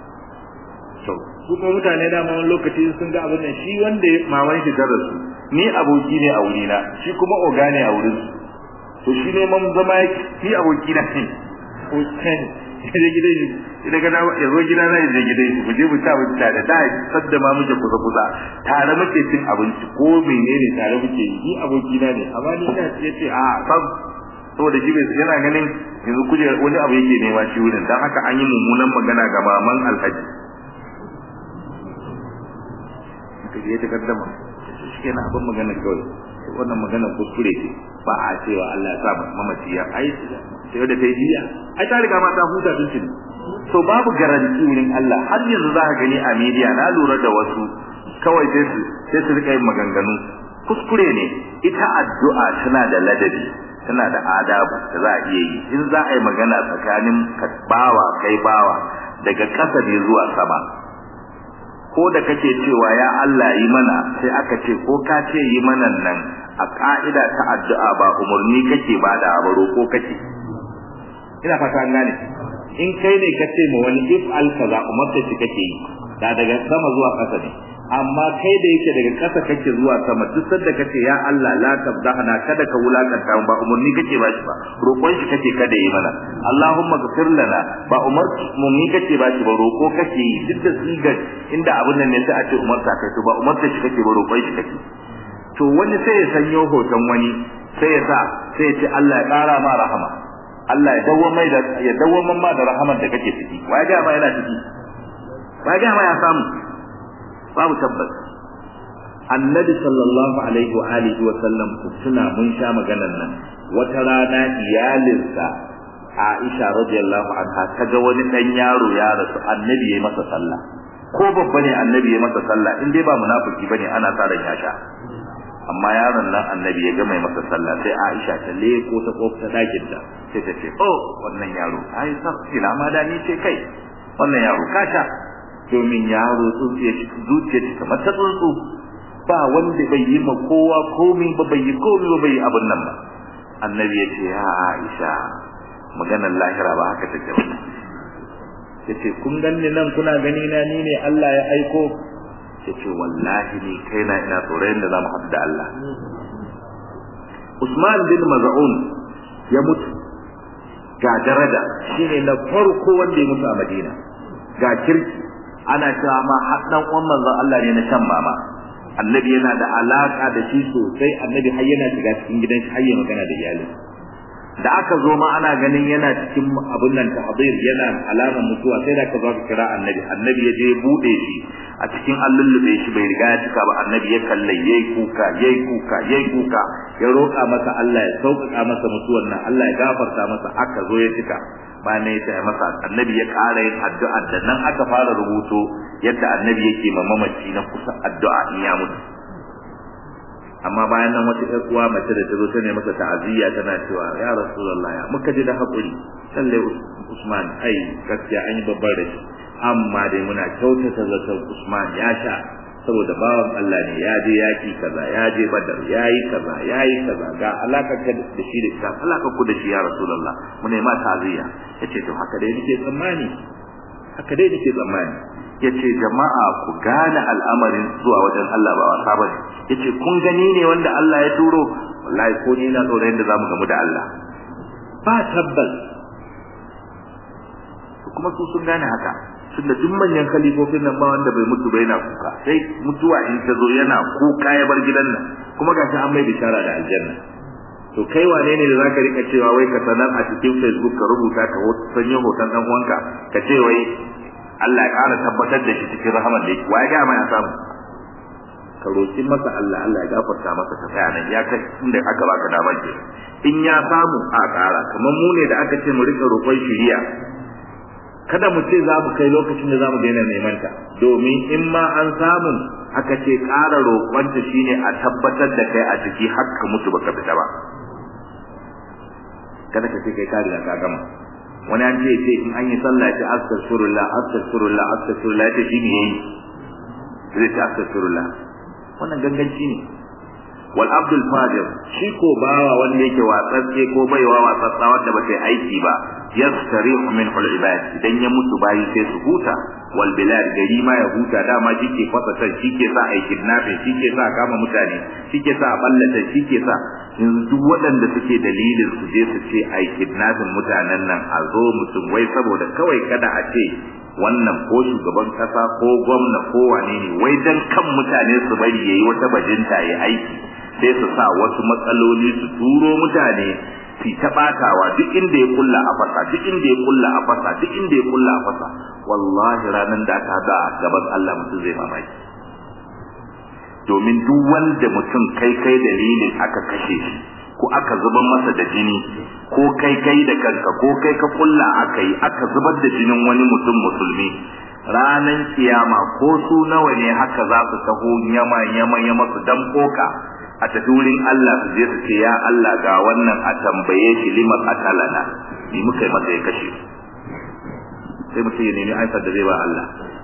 to su kuma mutane da ma wani lokaci sun ga abin nan shi wanda maman shi ta rasu ni aboki ne a wurina shi kuma oga ne a wurin to shi ne man zama yake ni aboki na ne ko kan ya gidan shi idan ga ya zo gida na ya je gidan shi mu je mu ta abinci tare da sadda ma muke kusa kusa tare muke cin abinci ko menene tare muke yi ni aboki na ne amma ni ina ce ce a sab saboda shi yana ganin yanzu kuje wani abu yake nema shi wurin dan haka an yi mummunan magana ga maman alhaji kaje ta kaddama shi kenan abin magana kawai wannan magana kuskure ce ba a cewa Allah ya sa mamaci ya ai sai da kai diya ai ta riga ma ta huta tuntun so babu garanti wurin Allah har yanzu za ka gani a media na lura da wasu kawai sai su sai su rika yin maganganu kuskure ne ita addu'a tana da ladabi tana da adabu da za a iya yi in za a yi magana tsakanin bawa kai bawa daga ƙasa ne zuwa sama ko da kake cewa ya Allah yi mana sai aka ce ko ka ce yi mana nan a ka'ida ta addu'a ba umarni kake ba da abaro ko kake ina fata an gane in kai ne ka ce ma wani if al kaza umarta shi kake yi da daga sama zuwa ƙasa ne amma kai da yake daga ƙasa kake zuwa sama duk sanda kace ya Allah la tabdahna kada ka wulakanta ba umarni kake ba shi ba roƙon shi kake kada yi mana Allahumma ghfir lana ba umar umarni kake ba shi ba roƙo kake yi duk da sigar inda abun nan ne sai a ce umarta kai to ba umarta shi kake ba roƙon shi kake to wani sai ya sanyo hoton wani sai ya sa sai ya ce Allah ya ƙara ma rahama Allah ya dawo mai da ya dawo ma da rahamar da kake ciki wai ga ma yana ciki wai ga ma ya samu babu tabbas annabi sallallahu alaihi wa alihi wa sallam suna mun sha maganar nan wata rana iyalinsa Aisha radiyallahu anha ta ga wani dan yaro ya rasu annabi yayi masa sallah ko babba ne annabi yayi masa sallah in dai ba munafiki bane ana sa ran ya sha amma yaron nan annabi ya ga mai masa sallah sai Aisha ta leko ta kofta dakin ta sai ta ce oh wannan yaro ai sai ina ma da ni ce kai wannan yaro kasha domin yaro tsuntsuye zuciya ta kamar ta tsuntsu ba wanda bai yi ma kowa komai ba bai yi komai ba bai yi abin nan ba annabi ya ce ya Aisha maganar lahira ba haka take ba yace kun ganni nan kuna gani na ni ne Allah ya aiko yace wallahi ni kaina ina tsoron da zamu haɗu da Allah Usman bin Maz'un ya mutu ga daraja shine na farko wanda ya mutu a Madina ga kirki ana cewa ma haddan uwan manzon Allah ne na shan mama annabi yana da alaka da shi sosai annabi har yana shiga cikin gidan shi har ya magana da iyali da aka zo ma ana ganin yana cikin abin nan tahdir yana alamar mutuwa sai da aka zo ka kira annabi annabi ya je bude shi a cikin allullube shi bai riga ya cika ba annabi ya kalle yayi kuka yayi kuka yayi kuka ya roƙa masa Allah ya sauƙaƙa masa mutuwar nan Allah ya gafarta masa aka zo ya cika bayan ya ce masa annabi ya ƙara yin addu'a da nan aka fara rubuto yadda annabi yake ma mamaci na kusa addu'a in ya mutu amma bayan nan wata ƴar uwa mace da ta zo ta ne masa ta'aziyya tana cewa ya rasulullah ya muka ji da hakuri lalle usman ai gaskiya an yi babbar rashi amma dai muna kyautata zaton usman ya sha saboda bawan Allah ne ya je yaki kaza ya je badar ya yi kaza ya yi kaza ga alakar ka da shi da ita alakar ku da shi ya rasulullah mu ne ma ta'aziyya yace to haka dai nake tsammani haka dai nake tsammani yace jama'a ku gane al'amarin zuwa wajen Allah ba wasa bane yace kun gani ne wanda Allah ya turo wallahi ko ni na tsoron da zamu gamu da Allah ba tabbas kuma su sun gane haka tunda duk manyan khalifofin nan ba wanda bai mutu bai na kuka sai mutuwa in ta zo yana kuka ya bar gidan nan kuma gashi an mai bishara da aljanna to kai wane ne da zaka rika cewa wai ka sanar a cikin Facebook ka rubuta ka sanya hoton dan uwanka ka ce wai Allah ya ƙara tabbatar da shi cikin rahamar da yake wa ya ga mai samu ka roki masa Allah Allah ya gafarta masa ta tsaya nan ya kai inda aka baka damar ke in ya samu a ƙara kamar mu ne da aka ce mu rika roƙon shiriya kada mu ce za mu kai lokacin da za mu daina neman ta domin in ma an samu aka ce ƙara roƙonta shine a tabbatar da kai a ciki har ka mutu baka fita ba kada ka ce kai ka riga ka gama wani an ce ce in an yi sallah ce astaghfirullah astaghfirullah astaghfirullah ya ce shi ne yayi zai ce astaghfirullah wannan ganganci ne wal abdul fajir shi ko bawa wanda yake watsatse ko baiwa watsatsa wanda ba ta aiki ba yastarihu min al ibad idan ya mutu bayi sai su huta wal bilad gari ma ya huta dama shike fasa tan shike sa ai kidnapping shike sa kama mutane shike sa ballata shike sa yanzu duk waɗanda suke dalilin su je su ce ai kidnapping mutanen nan a zo mutum wai saboda kawai kada a ce wannan ko shugaban kasa ko gwamna ko wane ne wai dan kan mutane su bari yayi wata bajinta yayi aiki sai su sa wasu matsaloli su turo mutane su ta batawa duk inda ya kulla a fasa duk inda ya kulla a fasa duk inda ya kulla a fasa wallahi ranan da aka ga gaban Allah mutum zai mamaki domin duk wanda mutum kai kai dalilin aka kashe shi ko aka zubar masa da jini ko kai kai da kanka ko kai ka kulla aka yi aka zubar da jinin wani mutum musulmi ranan kiyama ko su nawa ne haka za su taho yama yama yama su dan koka a tafi wurin Allah su je su ce ya Allah ga wannan a tambaye shi lima qatalana ni muka yi masa ya kashe sai mutum ya nemi aifar da zai ba Allah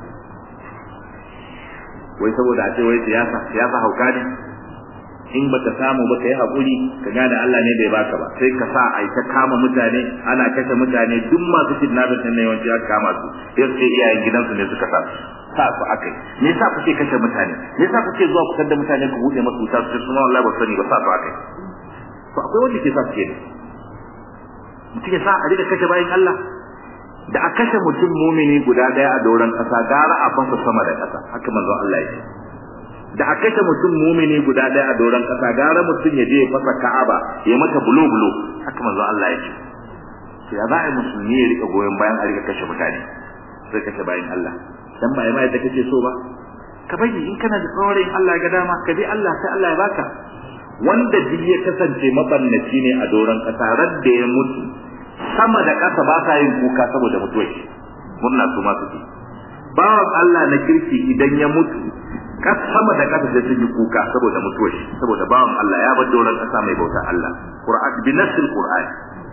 wai saboda a ce wai siyasa siyasa hauka ne in baka samu ba ka yi haƙuri ka gane Allah ne bai baka ba sai ka sa a ta kama mutane ana kashe mutane duk masu kidnapping din ne yawanci aka kama su sai sai iyayen gidansu ne suka sa sa su akai me yasa kuke kashe mutane me yasa kuke zuwa kusa da mutane ku bude masu wuta su suna wallahi ba sani ba sa su akai to akwai wanda ke sa su kenan mutum ya sa a rika kashe bayan Allah da a kashe mutum mumini guda daya a doron kasa gara a fasa sama da kasa haka manzo Allah ya ce da a kashe mutum mumini guda daya a doron kasa gara mutum ya je ya fasa Ka'aba ya mata bulo bulo haka manzo Allah ya ce to ya za a musulmi ya rika goyon bayan a rika kashe mutane sai kashe bayan Allah dan ba mai da kake so ba ka bari in kana da tsoron Allah ga dama ka bi Allah sai Allah ya baka wanda duk ya kasance mabannaci ne a doron kasa radda ya mutu sama da kasa ba sa yin kuka saboda mutuwar shi murna su ma suke bawan Allah na kirki idan ya mutu kas sama da kasa sai sun yi kuka saboda mutuwar shi saboda bawan Allah ya bar doron kasa mai bautar Allah Qur'an bi nassil Qur'an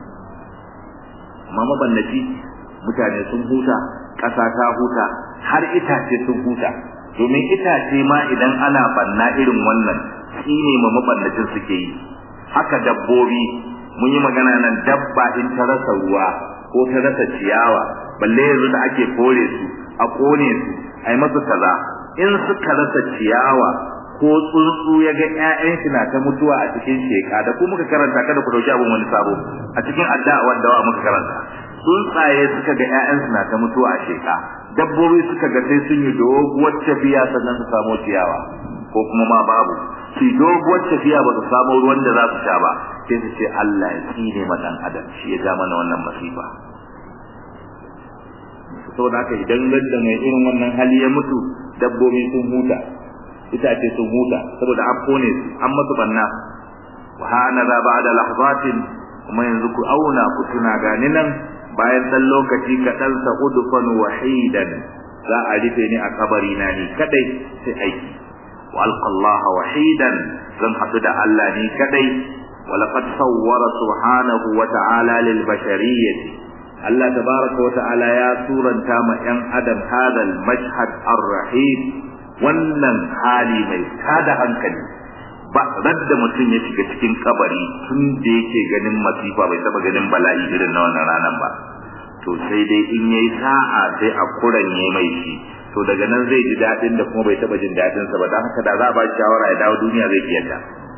amma mabannaci mutane sun huta kasa ta huta har itace sun huta domin itace ma idan ana banna irin wannan shine ma mabannacin suke yi haka dabbobi mun yi magana nan dabba in ta rasa ruwa ko ta rasa ciyawa balle yanzu da ake kore su a kone su ai masu kaza in suka rasa ciyawa ko tsuntsu ya ga ƴaƴan shi na ta mutuwa a cikin sheka da ku muka karanta kada ku dauki abin wani sabo a cikin addu'a wanda wa muka karanta tsuntsaye suka ga ƴaƴan su na ta mutuwa a sheka dabbobi suka ga sai sun yi doguwar tafiya sannan su samu ciyawa ko kuma ma babu su doguwar tafiya ba su samu ruwan da za su sha ba sai su ce Allah ya tsine ma dan adam shi ya ja mana wannan masifa saboda haka idan ladda mai irin wannan hali ya mutu dabbobi sun huta itace sun huta saboda an kone su an masu banna wa hana za ba'da lahzatin kuma yanzu ku auna ku tuna gani nan bayan dan lokaci kaɗan sa udfan wahidan za a rufe ni a kabari na ni kadai sai aiki wa alqallaha wahidan zan haɗu da Allah ni kadai ولقد صور سبحانه وتعالى للبشرية الله تبارك وتعالى يا سورة تام ين أدم هذا المشهد الرحيم wannan hali mai tada hankali ba radda mutum ya shiga cikin kabari tun da yake ganin masifa bai taba ganin bala'i irin na wannan ranar ba to sai dai in yayi sa'a sai a kuranye mai shi to daga nan zai ji dadin da kuma bai taba jin dadin sa ba dan haka da za a ba shi shawara ya dawo duniya zai kiyata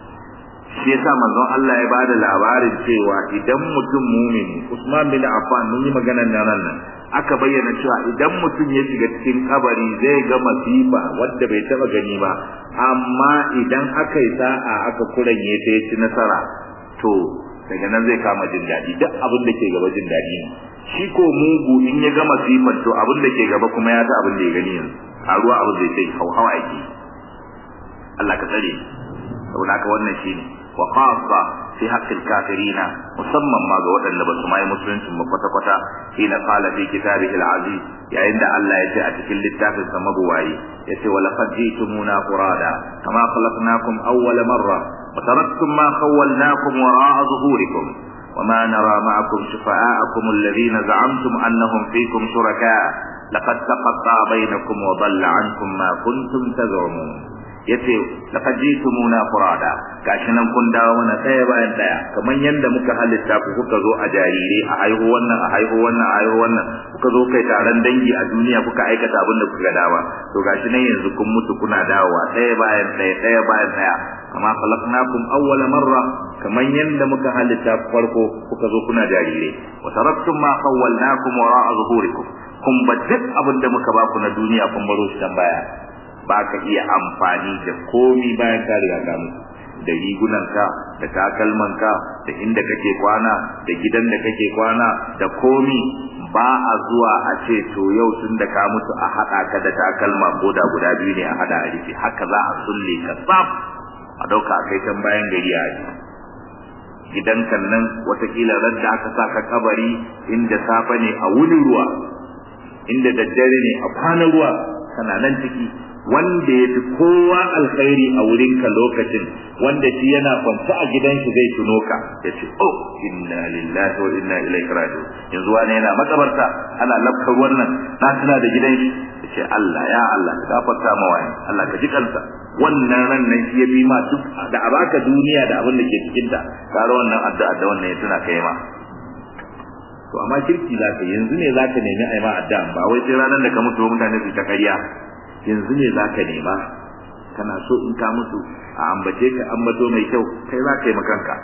shi yasa manzon Allah ya bada labarin cewa idan mutum mumini Usman bin Affan mun yi maganar nan nan aka bayyana cewa idan mutum ya shiga cikin kabari zai ga masifa wadda bai taba gani ba amma idan aka yi sa'a aka kuranye ta ci nasara to daga nan zai kama jin daɗi duk abin da ke gaba jin daɗi ne shi ko mugu in ya ga masifar to abin da ke gaba kuma ya ta abin da ya gani yanzu a ruwa abin zai sai hauhawa yake Allah ka tsare saboda haka wannan shine wa khassa fi haqqil kafirina musamman ma ga waɗanda ba su mai musulunci ba kwata kwata hina qala fi kitabihi al-aziz yayin da Allah ya ce a cikin littafin sa mabuwayi yace wa laqad jitumuna furada kama khalaqnakum awwala marra wa taraktum ma khawwalnakum wara'a zuhurikum وما نرى معكم شفعاءكم الذين زعمتم أنهم فيكم شركاء لقد تقطع بينكم وضل عنكم ما كنتم تزعمون yace laqad jitumuna furada gashi nan kun dawo mana daya bayan daya kamar yanda muka halitta ku kuka zo a jarire a haihu wannan a haihu wannan a haihu wannan kuka zo kai taron dangi a duniya kuka aikata abin da kuka dawa to gashi nan yanzu kun mutu kuna dawowa daya bayan daya daya bayan daya kama khalaqnakum awwala marra kamar yanda muka halitta ku farko kuka zo kuna jarire wa taraktum ma khawwalnakum wara'a zuhurikum kun ba duk abin da muka baku na duniya kun baro shi dan baya ba ka iya amfani da komi bayan ka riga ka mutu da rigunanka da takalmanka da inda kake kwana da gidan da kake kwana da komi ba a zuwa a ce to yau tun da ka mutu a haɗa ka da takalma ko da guda biyu ne a haɗa a rufe haka za a sulle ka tsaf a ɗauka a kai can bayan gari a ji gidan kan nan watakila ran da aka sa ka kabari inda safe ne a wuni ruwa inda daddare ne a kwana ruwa kana nan ciki wanda ya fi kowa alkhairi a wurinka lokacin wanda shi yana kwance a gidan shi zai tuno ka ya ce oh inna lillahi wa inna ilaihi raji'un yanzu wani yana makabarta ana lafkar wannan na tuna da gidan shi ya ce Allah ya Allah ka gafarta ma wani Allah ka ji kansa wannan ran nan shi ya bi ma duk da a baka duniya da abin da ke cikin ta kare wannan addu'a da wannan ya tuna kai ma to amma kirki za ka yanzu ne za ka nemi a yi ma addu'a ba wai sai ranar da ka mutu mutane su ta ƙarya yanzu ne za ka nema kana so in ka mutu a ambace ka ambato mai kyau kai za ka yi makanka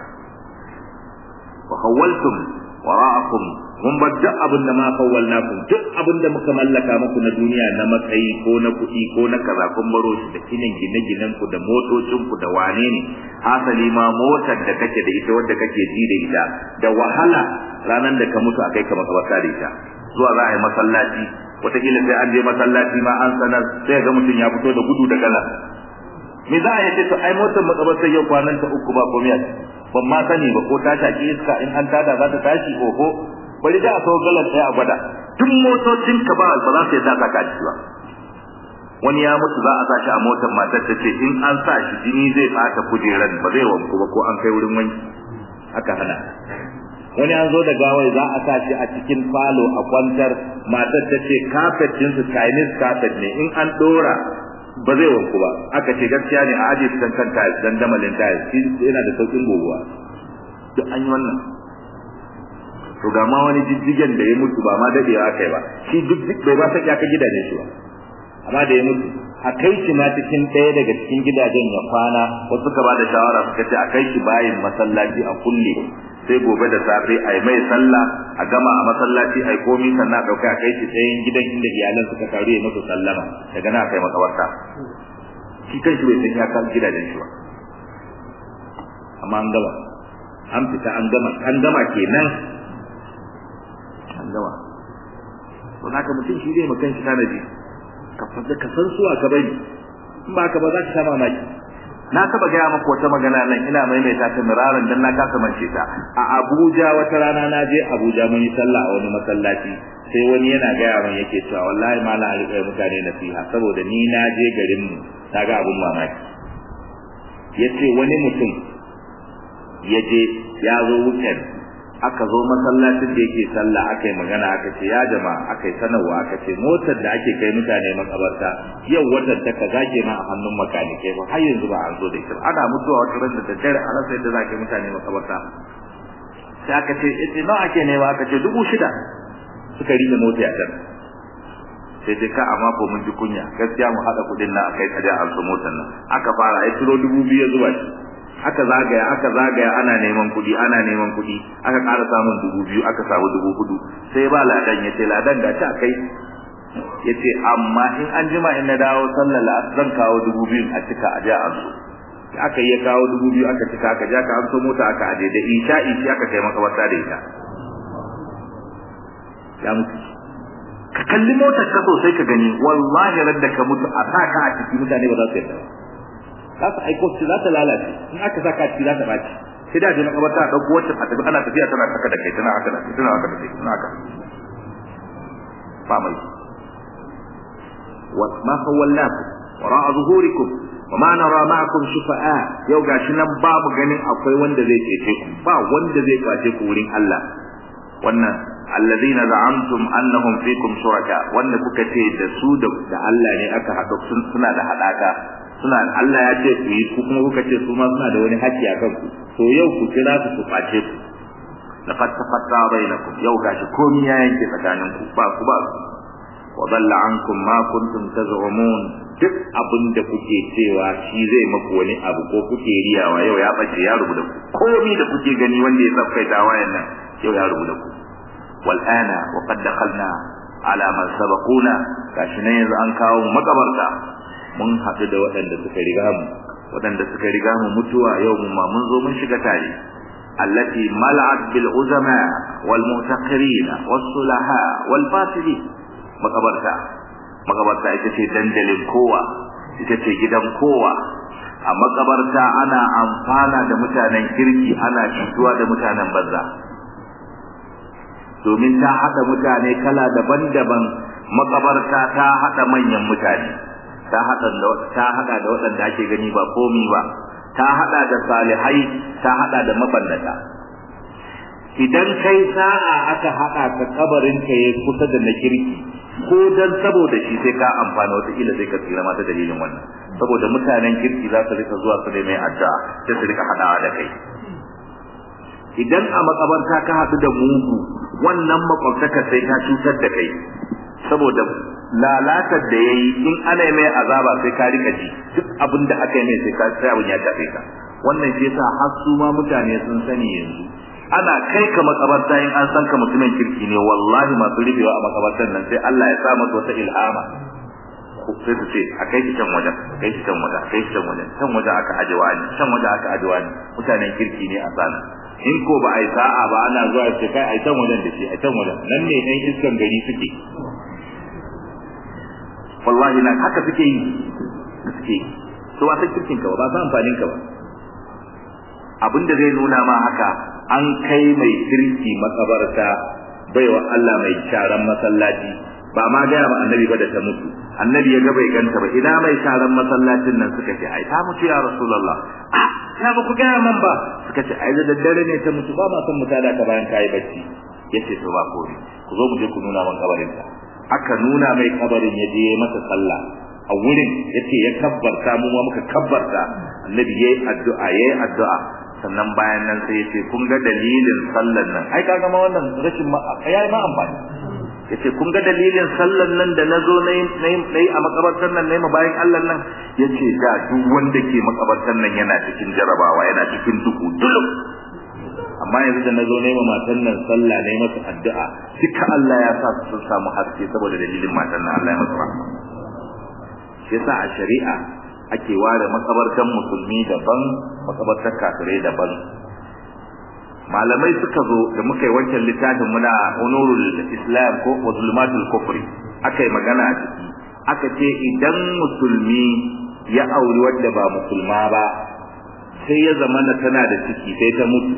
wa hawaltum wara'akum mun bar duk abin da ma kawwalnakum duk abin da muka mallaka muku na duniya na matsayi ko na kuɗi ko na kaza kun baro shi da kinin gine-ginen ku da motocin ku da wane ne hasali ma motar da kake da ita wadda kake ji da ita da wahala ranar da ka mutu akai ka makabarta da ita zuwa za a yi masallaci wataƙila sai an je masallaci ma an sanar sai ga mutum ya fito da gudu da gala me za a yace to ai motar makabarta yau kwanan ta uku ba komai ban ma sani ba ko ta shaki iska in an tada za ta tashi oho bari da a so galan sai a gwada duk motocin ka ba ba za su yadda ka kaci ba wani ya mutu za a sa shi a motar matar ta ce in an sa shi jini zai bata kujeran ba zai wanku ba ko an kai wurin wanki aka hana wani an zo da gawai za a sa shi a cikin falo a kwantar matar ta ce carpet din su Chinese carpet ne in an dora ba zai wanku ba aka ce gaskiya ne a aje su kan kanta dan damalin tiles shi yana da saukin goguwa duk an yi wannan to ga ma wani jijjigen da ya mutu ba ma dadewa aka yi ba shi duk duk bai ba saki aka gidajen shi ba amma da ya mutu a kai shi ma cikin ɗaya daga cikin gidajen ya kwana wasu suka ba da shawara suka ce a kai shi bayin masallaci a kulle sai gobe da safe a yi mai sallah a gama a masallaci a yi komi sannan a ɗauka a kai shi tsayin gidan inda iyalan suka taru ya musu sallama daga nan a kai makabarta shi kan shi bai san ya kan gidajen shi ba amma an gama an fita an gama an gama kenan an gama don haka mutum shi zai makan shi tanaji ka fasa ka san suwa ka bari in ba ka ba za ka sha mamaki na taba gaya maka wata magana nan ina maimaita ta miraran dan na kasa mance ta a Abuja wata rana na je Abuja mun yi sallah a wani masallaci sai wani yana gaya min yake cewa wallahi ma na rika mutane nasiha saboda ni na je garin mu na ga abun mamaki yace wani mutum ya je ya zo weekend aka zo masallacin da yake sallah aka yi magana aka ce ya jama'a aka yi sanarwa aka ce motar da ake kai mutane makabarta yau watan ta kaza kenan a hannun makanikai ba har yanzu ba an zo da ita ana mutuwa wata ran da daddare a rasa yadda za ka yi mutane makabarta sai aka ce ita nawa ake nema aka ce dubu shida suka rike mota a can sai dai ka amma ko mun ji kunya gaskiya mu haɗa kuɗin nan akai kaje an so motar nan aka fara ai turo dubu biyu zuwa shi aka zagaya aka zagaya ana neman kuɗi ana neman kuɗi aka ƙara samun dubu biyu aka samu dubu hudu sai ba ladan ya ce ladan ga ta kai ya ce amma in an jima in na dawo sallar la'asar zan kawo dubu biyun a cika a ja an so aka yi kawo dubu biyu aka cika aka ja ka an so mota aka aje da isha ishi aka kai makabarta da ita ya mutu ka kalli motar ka sosai ka gani wallahi radda ka mutu a sa ka a ciki mutane ba za su yarda ba za su aiko su za ta lalace in aka sa ka ciki za ta baci sai da je makabarta a ɗauko wacce a tafi ana tafiya tana saka da kai tana haka da kai tana haka da kai tana haka ba mai wa ma khawalnakum wara'a zuhurikum wa ma nara ma'akum shufa'a yau gashi nan babu ganin akwai wanda zai cece ku ba wanda zai kwace ku wurin Allah wannan alladhina za'amtum annahum fikum shuraka wanda kuka ce da su da Allah ne aka haɗa suna da haɗaka suna Allah ya ce ku yi ku kuma kuka ce su ma suna da wani haƙƙi a kanku to yau ku kira su ku kwace ku laqad tafatta bainakum yau gashi komai ya yanke tsakaninku ba ku ba wa dalla ankum ma kuntum taz'umun duk abin da kuke cewa shi zai maku wani abu ko kuke riyawa yau ya bace ya rubuta ku komai da kuke gani wanda ya tsafkaita wayan nan yau ya rubuta ku wal ana wa qad dakhalna ala man sabaquna gashi ne yanzu an kawo makabarta mun haɗu da waɗanda suka riga mu waɗanda suka riga mu mutuwa yau mu ma mun zo mun shiga tare allati mal'at bil uzama wal mu'taqirin was sulaha wal fasidin makabarta makabarta ita ce dandalin kowa ita ce gidan kowa a makabarta ana amfana da mutanen kirki ana cutuwa da mutanen banza domin ta haɗa mutane kala daban-daban makabarta ta haɗa manyan mutane ta haɗa ta haɗa da waɗanda ake gani ba komi ba ta haɗa da salihai ta haɗa da mabannata idan kai sa'a aka haɗa ka kabarin ka ya kusa da na kirki ko dan saboda shi sai ka amfana wata kila sai ka tsira mata dalilin wannan saboda mutanen kirki za su rika zuwa su da mai addu'a sai su rika haɗawa da kai idan a makabarta ka haɗu da mugu wannan makwabtaka sai ta cutar da kai saboda lalatar da yayi in ana mai azaba sai ka rika ji duk abin da aka yi mai sai ka sai abin ya tafe ka wannan shi yasa har su ma mutane sun sani yanzu ana kai ka makabarta in an san ka mutumin kirki ne wallahi masu rufewa a makabartar nan sai Allah ya sa masa wata ilhama sai su ce a kai shi can wajen a kai shi can wajen a kai shi can wajen can wajen aka aje wani can wajen aka aje wani mutanen kirki ne a sana in ko ba a yi sa'a ba ana zuwa ce kai a can wajen da shi a can wajen nan ne ɗan iskan gari suke wallahi nan haka suke yi suke yi to ba san kirkin ka ba ba san amfanin ka ba abinda zai nuna ma haka an kai mai kirki makabarta baiwa Allah mai sharan masallaci ba ma gaya ma annabi ba da ta mutu annabi ya ga bai ganta ba ina mai sharan masallacin nan suka ce ai ta mutu ya rasulullah ah na ba ku ga man ba suka ce ai da daddare ne ta mutu ba ma san mutada ka bayan kai bacci yace to ba kore ku zo mu je ku nuna man kabarin ta aka nuna mai kabarin ya je masa sallah a wurin yace ya kabbarta mu ma muka kabbarta annabi yayi addu'a yayi addu'a sannan bayan nan sai yace kun ga dalilin sallan nan ai kaga ma wannan rashin ma yayi ma amfani yace kun ga dalilin sallan nan da nazo nayi nayi a makabartar nan nayi bayan Allah nan yace da duk wanda ke makabartar nan yana cikin jarabawa yana cikin duku dulum amma yanzu da nazo nayi matan nan sallah nayi masa addu'a duka Allah ya sa su samu haske saboda dalilin matan nan Allah ya masa rahama yasa a shari'a ake ware makabartan musulmi daban makabartar kafirai daban malamai suka zo da muka yi wancan littafin muna onurul islam ko zulmatul kufri aka yi magana a ciki aka ce idan musulmi ya auri wadda ba musulma ba sai ya zama na tana da ciki sai ta mutu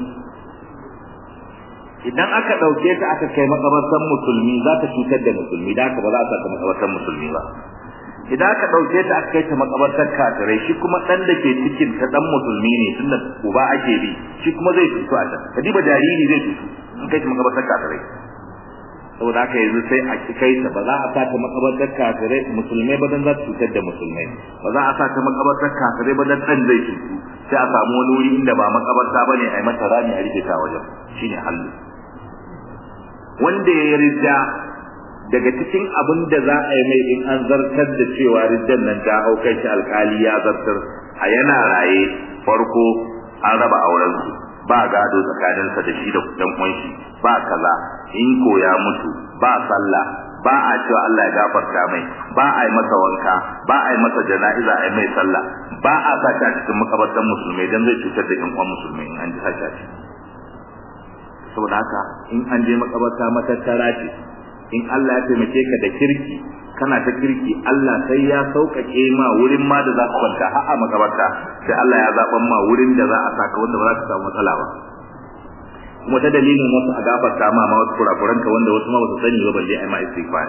idan aka ɗauke ta aka kai makabartan musulmi za ta cutar da musulmi da aka ba za a saka makabartan musulmi ba idan aka dauke ta aka kai ta makabartar kafirai shi kuma dan da ke cikin ta dan musulmi ne tunda uba ake bi shi kuma zai fito a can kadiba jariri zai fito in kai ta makabartar kafirai saboda haka yanzu sai a kai ta ba za a sa ta makabartar kafirai musulmai ba dan za ta cutar da musulmai ba za a sa ta makabartar kafirai ba dan dan zai cutu sai a samu wani wuri inda ba makabarta bane a yi mata rami a rufe ta wajen shine hallu wanda ya rija daga cikin abin da za a yi mai in an zartar da cewa riddan nan ta hau kai shi alkali ya zartar a yana raye farko an raba auren su ba gado tsakaninsa da shi da dan uwan shi ba kaza in ko ya mutu ba sallah ba a cewa Allah ya gafarta mai ba a yi masa wanka ba a yi masa jana'iza a yi mai sallah ba a sa ta cikin makabartan musulmai dan zai cutar da yan uwan musulmai in an ji haka saboda haka in an je makabarta matattara ce in Allah ya taimake ka da kirki kana ta kirki Allah sai ya sauƙaƙe ma wurin ma da za ka kwanta har a makabarta sai Allah ya zaɓan ma wurin da za a saka wanda ba za ka samu matsala ba kuma ta dalilin wasu a gafarta ma ma wasu kurakuranka wanda wasu ma ba su sani ba balle ai ma istighfar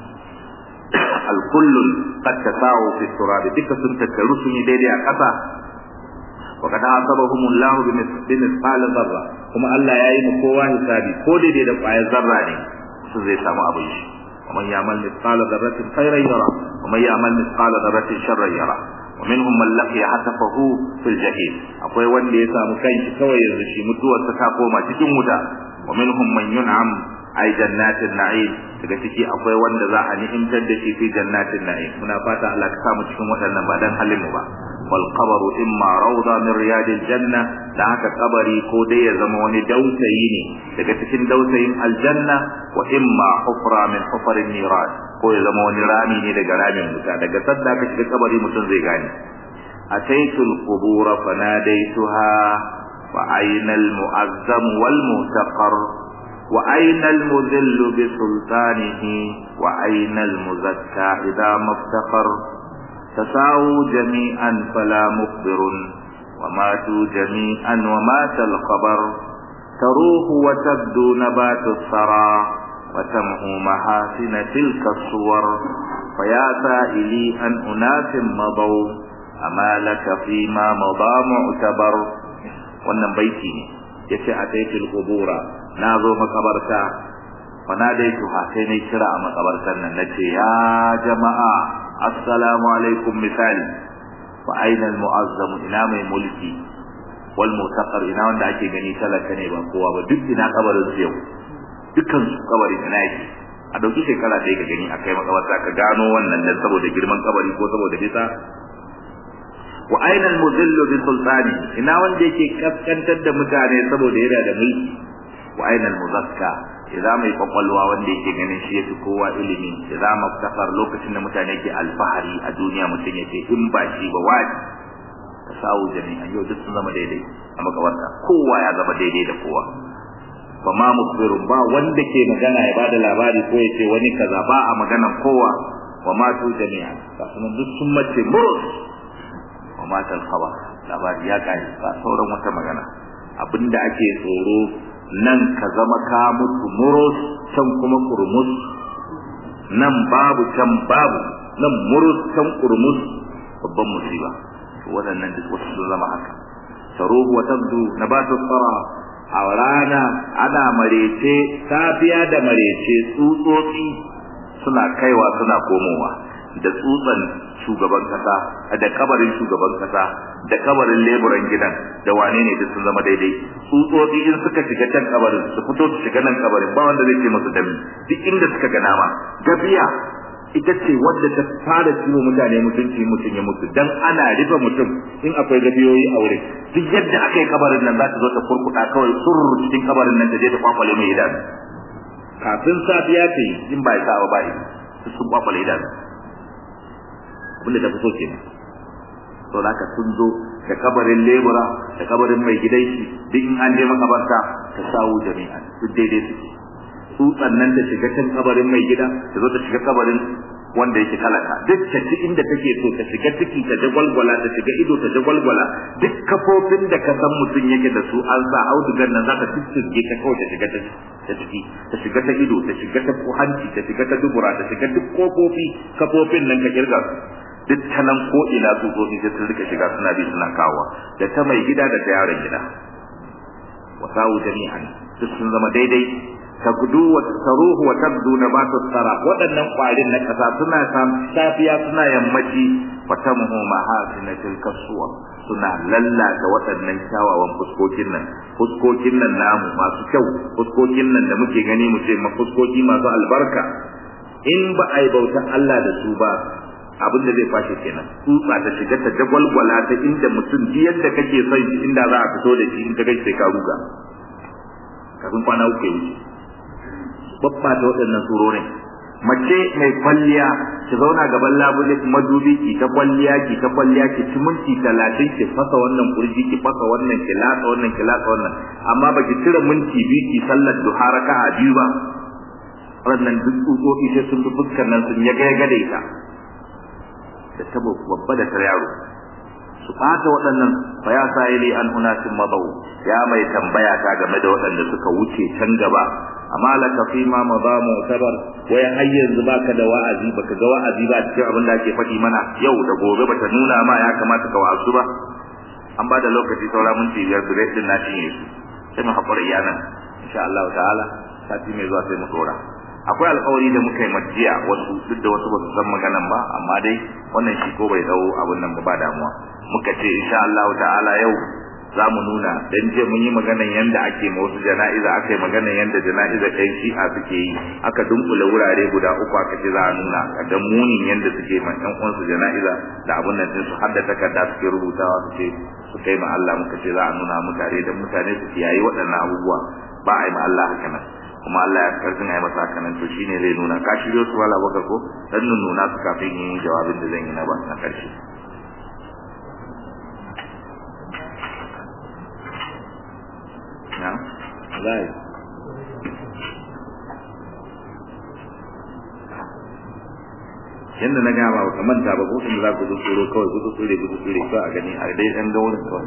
al-kullun qad tasawu fi turabi duka sun tattaru sun yi daidai a ƙasa wa kada asabahumullahu bi misqal zarra kuma Allah ya yi mu kowa hisabi ko daidai da ƙwayar zarra ne su zai samu abin shi ومن يعمل مثقال ذرة خيرا يرى ومن يعمل مثقال ذرة شرا يرى ومنهم من لقي حتفه في الجحيم akwai wanda ya samu kanshi kawai yanzu shi mutuwarsa ta koma cikin wuta ومنهم من ينعم ay jannatin na'im daga ciki akwai wanda za a ni'imtar da shi fi jannatin na'im muna fata Allah ka samu cikin waɗannan ba dan halin mu ba wal qabru imma rawda min riyadil janna da haka kabari ko dai ya zama wani dausayi ne daga cikin dausayin aljanna wa imma hufra min hufarin niran ko ya zama wani rami ne daga ramin wuta daga sadda ka shiga kabari mutum zai gane ataitul qubur fanadaituha wa aynal mu'azzam wal muhtaqar وأين المذل بسلطانه وأين المزكى إذا ما افتقر تساووا جميعا فلا مخبر وماتوا جميعا ومات الخبر تروح وتبدو نبات الثرى وتمحو محاسن تلك الصور فيا سائلي أن أناس مضوا أما لك فيما مضى معتبر wannan baiti ne yace a taitul qubura na zo makabarta fa na dai tuha sai ne kira a makabartar nan nace ya jama'a assalamu alaikum misali fa aina al mu'azzam ina mai mulki wal mutaqar ina wanda ake gani talaka ne ba kowa ba duk ina kabarin su yau dukkan su kabarin ina yake a dauki shekara ɗaya ka gani a kai makabarta ka gano wannan dan saboda girman kabari ko saboda bisa wa aina al-mudillu bi sultani ina wanda yake kaskantar da mutane saboda yana da mulki wa aina al-muzakka idza mai kwakwalwa wanda yake ganin shi yafi kowa ilimi idza maftaqar lokacin da mutane ke alfahari a duniya mutum yake in ba shi ba wani tasawu jami'an yau duk sun zama daidai a makabarta kowa ya zama daidai da kowa fa ma mukbirun ba wanda ke magana ya bada labari ko ya ce wani kaza ba a maganan kowa wa ma tu jami'an kasunan duk sun mace murus wa matal khabar labari ya kare ba sauran wata magana abinda ake tsoro nan ka zama ka mutu murus can kuma kurmus nan babu can babu nan murus kan kurmus babban musiba waɗannan duk wasu sun zama haka taruhu wa tabdu nabatu tsara a rana ana marece safiya da marece tsutsotsi suna kaiwa suna komowa da tsutsan shugaban kasa da kabarin shugaban kasa da kabarin leburan gidan da wane ne duk sun zama daidai tsutsotsi in suka shiga can kabarin su fito su shiga nan kabarin ba wanda zai ce musu dami duk inda suka ga nama gafiya ita ce wadda ta fara ciwo mutane mutunci mutum ya mutu dan ana rufe mutum in akwai gafiyoyi a wurin duk yadda aka yi kabarin nan za ta zo ta kurkuɗa kawai surr cikin kabarin nan ta je ta kwakwale mai idanu kafin safiya ta yi in ba ya sa ba yi sun kwakwale idanu abinda ta fito kenan to da ka sun zo da kabarin lebura da kabarin mai gidan shi duk in an je makabarta ta sawu jami'a duk daidai suke tsutsan nan ta shiga can kabarin mai gida ta zo ta shiga kabarin wanda yake talaka duk ta ci inda take so ta shiga ciki ta jagwalgwala ta shiga ido ta jagwalgwala duk kafofin da ka san mutum yake da su an sa audugan nan za ta tuttuge ta kawai ta shiga ta ciki ta shiga ta ido ta shiga ta hanci ta shiga ta dubura ta shiga duk kofofi kafofin nan ka kirga su duk ta nan ko ina tsutsotsi sai sun rika shiga suna bi suna kawowa da ta mai gida da ta yaron gida wasawu jami'an duk sun zama daidai tagdu wa taruhu wa tabdu nabatu tsara waɗannan ƙwarin na ƙasa suna safiya suna yammaci fatamuhu mahasinatil kasuwa suna lallata waɗannan kyawawan fuskokin nan fuskokin nan namu masu kyau fuskokin nan da muke gani mu ce fuskoki masu albarka in ba a yi bautan Allah da su ba abin da zai fashe kenan tsutsa ta shiga ta jagwalgwala ta inda mutum ji yadda kake son shi inda za a fito da shi in ka gaishe sai ka ruga kafin kwana uku ya wuce babba ta waɗannan surorin mace mai kwalliya ki zauna gaban labule madubi ki ta kwalliya ki ta kwalliya ki ci minti talatin ki fasa wannan kurji ki fasa wannan ki latsa wannan ki latsa wannan amma baki cire minti biyu ki sallar duha raka'a biyu ba wannan duk tsutsotsi sai sun bi fuskar nan sun yaga yaga da ita da tabo babba da ta yaro su ɓata waɗannan fa ya sa'ili an unasin mabau ya mai tambaya ta game da waɗanda suka wuce can gaba amma laka fi ma maza mu'tabar wai har yanzu baka da wa'azi baka ga wa'azi ba cikin abin da ake faɗi mana yau da gobe bata nuna ma ya kamata ka wa'azu ba an ba da lokaci saura minti biyar bire din na cinye su sai mu haƙura iyanan insha Allah ta'ala sati mai zuwa sai mu dora akwai alƙawari da muka yi majiya wasu duk da wasu ba su san maganan ba amma dai wannan shi ko bai dawo abin nan ba damuwa muka ce insha Allah ta'ala yau za mu nuna dan je mun yi maganan yanda ake ma wasu jana'iza aka yi maganan yanda jana'iza ɗan shi'a suke yi aka dunkule wurare guda uku aka ce za a nuna ga munin yanda suke ma ɗan uwansu jana'iza da abun nan su har da takarda suke rubutawa su ce su kai ma Allah muka ce za a nuna mutane dan mutane su kiyaye waɗannan abubuwa ba a yi ma Allah haka nan kuma Allah ya karfin a yi masa haka nan to shine zai nuna ka shiryo su wala baka ko dan nuna su kafin yin jawabin da zan yi na ba na ƙarshe نعم لا yanda na gama ba kamar ta ba ko in za ku tsoro kawai ku tsore ku tsore ko a gani a dai dan ga wurin kawai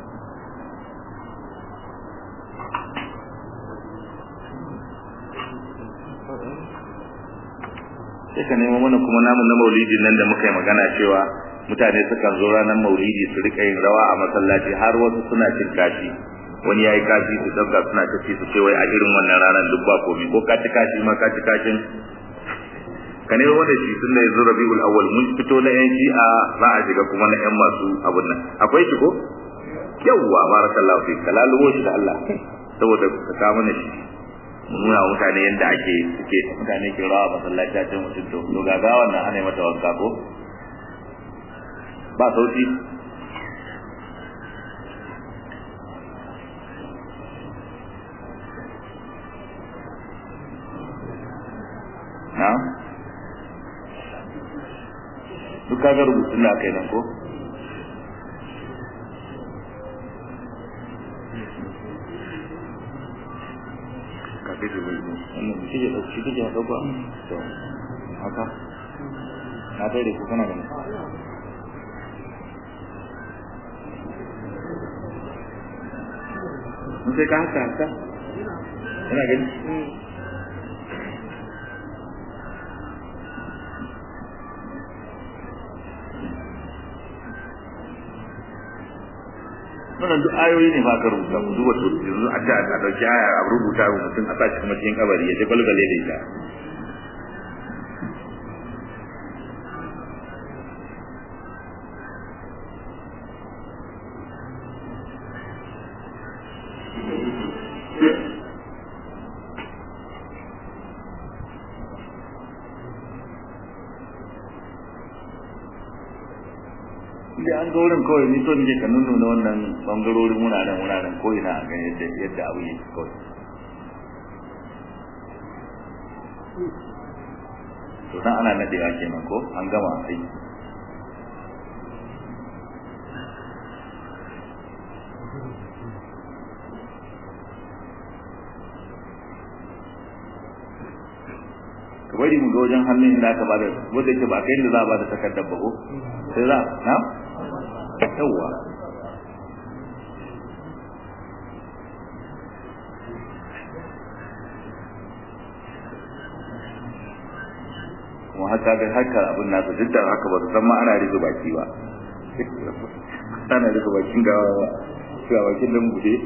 sai ka nemo mana kuma namun na maulidi nan da muka yi magana cewa mutane sukan zo ranar maulidi su rika yin rawa a masallaci har wasu suna cin kashi wani yayi kashi su dauka suna tafi su ce wai a irin wannan ranar duk ba komai ko ka ci kashi ma ka ci kashin ka ne wanda shi tun da yanzu rabiul awwal mun fito na yan shi'a za a shiga kuma na yan masu abun nan akwai shi ko yawwa barakallahu fi kalaluwo shi da Allah saboda ka ka mana shi mu nuna wa mutane yadda ake suke mutane ke rawa masallaci a cikin mutum to to ga gawan nan ana mata wanka ko ba sauki na duk kaga rubutun da aka yi nan ko kafin da bai wannan shi ke ɗauki shi ke ɗauka to haka na tare ku kana gani mun sai ka haka haka kana gani wannan duk ayoyi ne ba ka rubuta ku duba to yanzu a ta a dauki aya a rubuta wa mutum a sashi kuma cikin kabari ya je balbale da ita da an ga wurin kawai ni so nake ka nuna wannan bangarorin wuraren wuraren ko ina a ga yadda yadda abu yake kawai to dan ana nadewa kenan ko an gama sai ka bari mu ga wajen hannun inda aka bada wanda yake ba kai da za a bada takardar ba ko sai za na yawa kuma haka ga haka abin nasu duk da haka ba su san ma ana rufe baki ba ana rufe bakin gawa ba ga bakin dan bude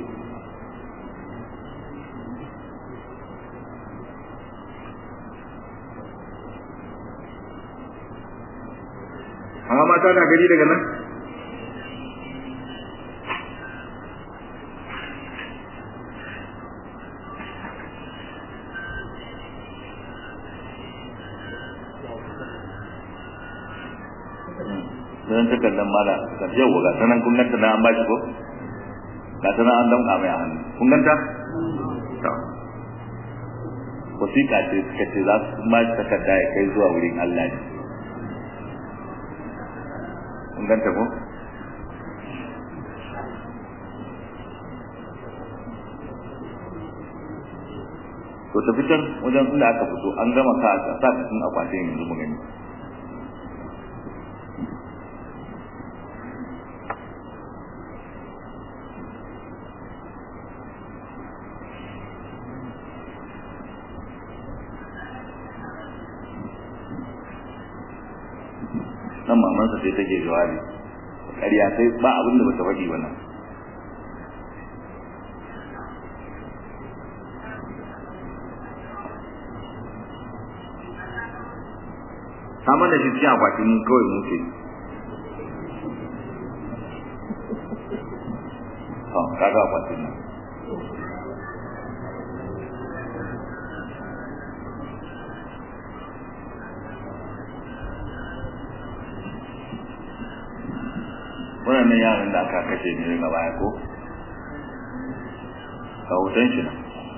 amma mata na gari daga nan don takardar mala yau ga sanan kun ganta na an bashi ko ga sanan an damka mai a hannu kun ganta to wasiƙa ce suka ce za su ba shi takarda ya kai zuwa wurin Allah ne kun ganta ko to tafi can wajen inda aka fito an gama sa sa cikin akwatin yanzu mu gani nan mamansa sai take jawabi ƙarya sai ba abin da bata faɗi wannan ta mana shi cikin akwatin kawai muke ha kaga akwatin nan waɗannan yaran da aka kashe ne daga baya ko ga hoton shi nan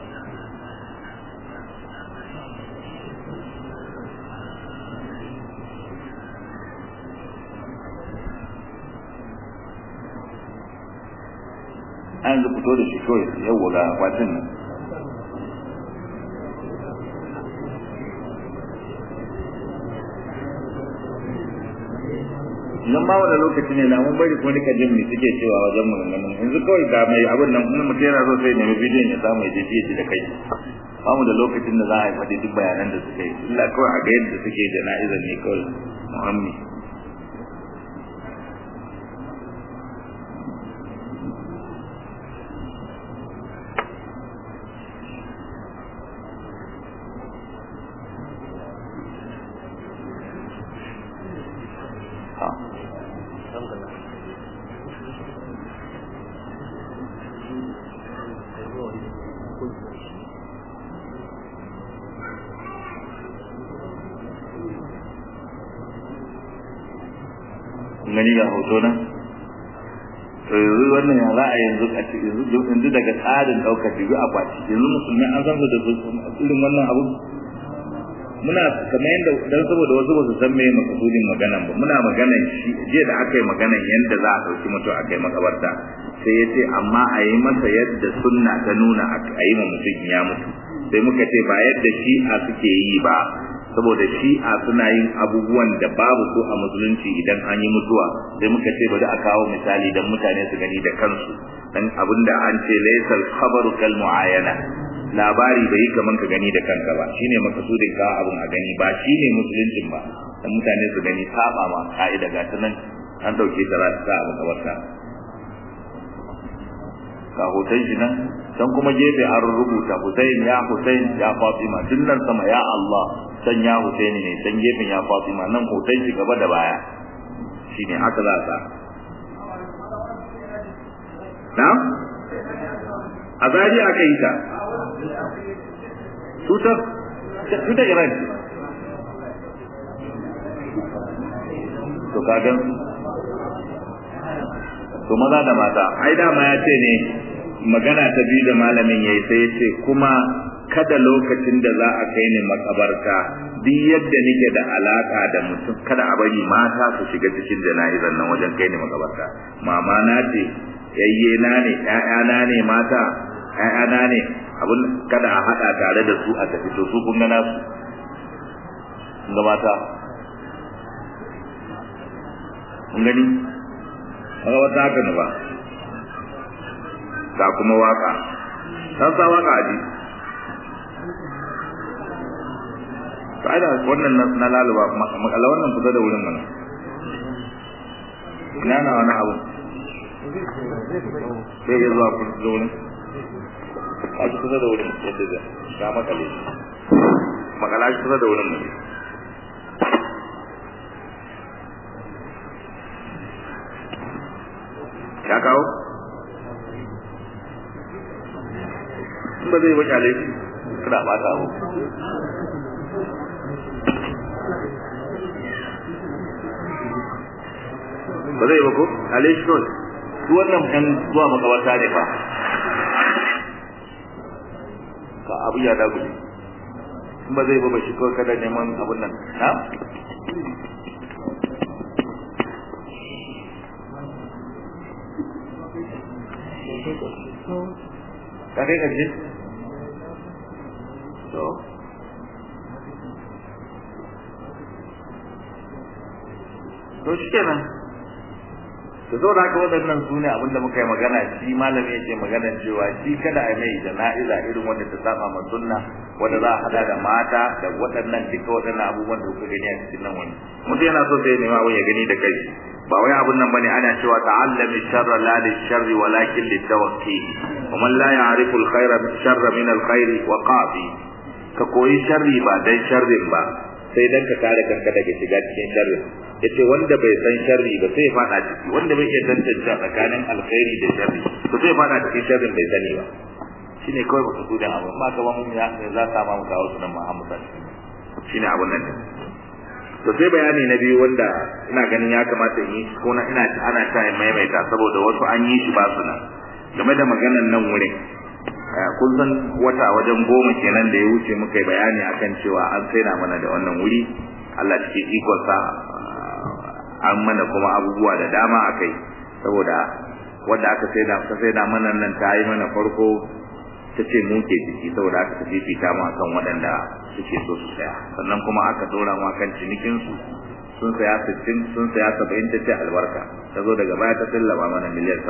an yanzu fito da shi kawai yau ga akwatin nan idan ma wani lokaci ne na mun bari kuma duka jin me suke cewa wajen maganganun yanzu kawai ga mai abin nan kuma mutum yana so sai nemi bidiyon ya samu ya je ji da kai ba mu da lokacin da za a yi faɗi duk bayanan da suka yi illa kawai a ga yadda suke jana'izar ne kawai muhammi gani ga hoto nan to yanzu wannan ya za a yanzu a yanzu daga tsarin ɗaukar biyu a kwaci yanzu musulmi an san da irin wannan abu muna kamar yadda dan saboda wasu ba su san me makasudin maganan ba muna maganan shi jiya da aka yi maganan yadda za a ɗauki mutum a kai makabarta sai ya ce amma a yi masa yadda sunna ta nuna a yi ma mutum ya mutu sai muka ce ba yadda shi'a suke yi ba saboda shi'a suna yin abubuwan da babu su a musulunci idan an yi mutuwa sai muka ce bari a kawo misali dan mutane su gani da kansu dan abinda an ce laysal khabaru kal muayana labari bai kaman ka gani da kanka ba shine makasudin ka abun a gani ba shine musuluncin ba dan mutane su gani saba ma ka'ida ga ta nan an dauke ta za ta a makabarta ga hoton shi nan can kuma gefe an rubuta Hussein ya Hussein ya Fatima tun nan sama ya Allah can ya Hussein ne can gefen ya Fatima nan hoton shi gaba da baya shine haka za ka na a zari aka yi ta tutar tutar Iran to kagan to maza da mata ai dama ya ce ne magana ta biyu da malamin yayi sai ya ce kuma kada lokacin da za a kai ni makabarta duk yadda nake da alaka da mutum kada a bari mata su shiga cikin jana'izar nan wajen kai ni makabarta mama na ce yayye na ne ƴaƴana ne mata ƴaƴana ne abun kada a hada tare da su a tafi to su kun ga nasu kun ga mata kun gani kaga wata haka ne ba ga kuma waka san sa waka aji sai da wannan na laluba makalla wannan fita da wurin mana ina na wani abu sai ya zuwa kun da wurin a ji kusa da wurin yadda da ga makale makala shi kusa da wurin mu ya kawo in ba zai baki alaifi kada ba ta abu ba zai ba ko alaifi kawai su wannan ɗan zuwa makabarta ne fa ka abu ya dagule in ba zai ba ba shi kawai kada neman abun nan na ka kai ƙarshe to to shi kenan to zo da haka waɗannan su ne abinda muka yi magana shi malami yake magana cewa shi kada a mai jana'iza irin wanda ta saba ma sunna wanda za a hada da mata da waɗannan duka waɗannan abubuwan da kuka gani a cikin nan wani mutum yana so sai nema abin ya gani da kai ba wai abun nan bane ana cewa ta'allami sharra la li sharri walakin li tawakki wa man la ya'rifu al khayra sharra min al khairi wa qafi ka koyi sharri ba dan sharrin ba sai dan ka kare kanka daga shiga cikin sharrin yace wanda bai san sharri ba sai fada ciki wanda bai iya tantance tsakanin alkhairi da sharri to sai fada cikin sharrin bai sani ba shine kawai ba su da abu ma ka ba mun ya za ta ma mu kawo sunan Muhammad shine abun nan to sai bayani na biyu wanda ina ganin ya kamata in yi ko na ina ana ta maimaita saboda wasu an yi shi ba su nan game da maganan nan wurin kun san wata wajen goma kenan da ya wuce muka yi bayani akan cewa an saida mana da wannan wuri Allah cikin ikonsa an mana kuma abubuwa da dama akai saboda wanda aka saida aka saida mana nan ta yi mana farko ta ce mu ke ciki saboda aka tafi fita mu akan waɗanda suke so su saya sannan kuma aka dora mu akan cinikin su sun saya 60 sun saya 70 ta ce albarka ta zo daga baya ta sallama mana miliyan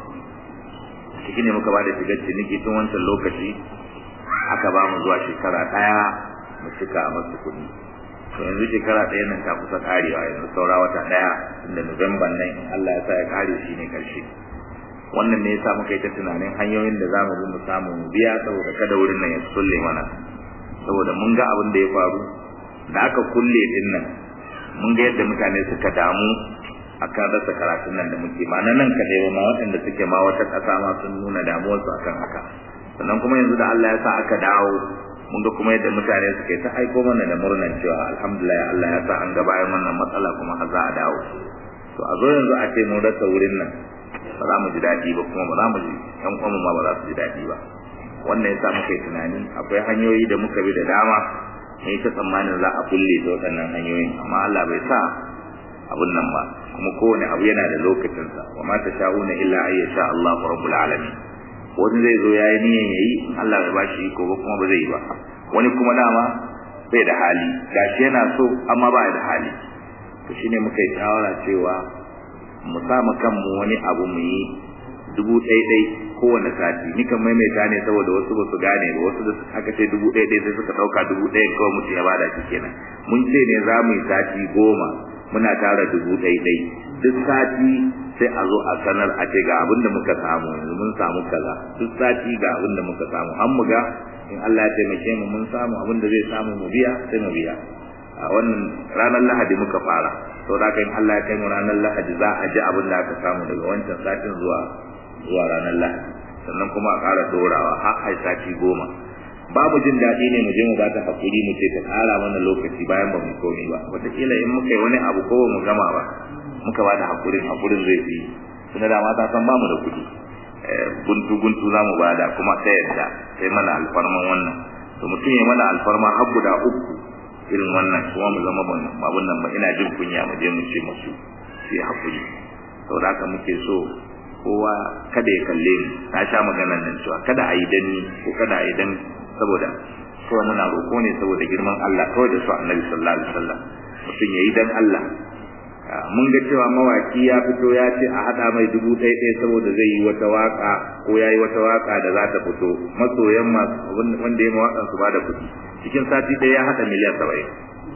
70 ciki ne muka bada shigar ciniki tun wancan lokaci aka ba mu zuwa shekara ɗaya mu cika a masu kuɗi to yanzu shekara ɗaya nan ta kusa karewa yanzu saura wata ɗaya inda Nuwamban nan Allah ya sa ya kare shi ne karshe wannan ne yasa muka yi ta tunanin hanyoyin da zamu bi mu samu mu biya saboda kada wurin nan ya sulle mana saboda mun ga abin da ya faru da aka kulle din nan mun ga yadda mutane suka damu akan rasa karatun nan da muke ma nan kadai ba ma waɗanda suke ma wata ƙasa ma sun nuna damuwarsu akan haka sannan kuma yanzu da Allah ya sa aka dawo mun ga kuma yadda mutane suke ta aiko mana da murnan cewa alhamdulillah Allah ya sa an ga bayan wannan matsala kuma har za a dawo to a zo yanzu a ce mun rasa wurin nan ba za mu ji daɗi ba kuma ba za mu ji ƴan uwanmu ma ba za su ji daɗi ba wannan ya sa muka yi tunani akwai hanyoyi da muka bi da dama mun yi ta tsammanin za a kulle ta waɗannan hanyoyin amma Allah bai sa abun nan ba kuma kowane abu yana da lokacinsa wa ma tasha'una illa ay yasha Allah rabbul alamin wani zai zo yayi niyan yayi Allah bai bashi iko ba kuma ba zai yi ba wani kuma dama bai da hali gashi yana so amma ba da hali to shine muka yi shawara cewa mu sa mu kanmu wani abu mu yi dubu ɗaya ɗai kowane sati ni kan maimaita ne saboda wasu ba su gane ba wasu da aka ce dubu ɗaya ɗai sai suka ɗauka dubu ɗaya kawai mutum ya bada shi kenan mun ce ne za mu yi sati goma muna tara dubu ɗai ɗai duk sati sai a zo a sanar a ce ga abin da muka samu yanzu mun samu kaza duk sati ga abin da muka samu an mu ga in Allah ya taimake mu mun samu abin da zai samu mu biya sai mu biya a wannan ranar lahadi muka fara sau da in Allah ya kai mu ranar lahadi za a ji abin da aka samu daga wancan satin zuwa zuwa ranar lahadi sannan kuma a ƙara dorawa har ai sati goma babu jin daɗi ne mu je mu ba ta hakuri mu ce ta ƙara mana lokaci bayan ba mu komi ba wataƙila in muka yi wani abu ko ba mu gama ba muka ba da hakurin hakurin zai fi tunda da mata san bamu da kuɗi guntu guntu za mu bada kuma ta yadda sai mana alfarman wannan to mutum ya mana alfarma har guda uku irin wannan kuma mu zama abun nan ba ina jin kunya mu je mu ce musu sai hakuri saboda haka muke so kowa kada ya kalle ni na sha maganar nan cewa kada a yi danni ko kada a yi dan saboda kawai muna roƙo ne saboda girman Allah kawai da su annabi sallallahu alaihi wasallam mutum ya yi dan Allah mun ga cewa mawaki ya fito ya ce a hada mai dubu ɗaya ɗaya saboda zai yi wata waka ko ya yi wata waka da za ta fito masoyan masu wanda ya mawaƙan su ba da kuɗi cikin sati ɗaya ya haɗa miliyan saba'in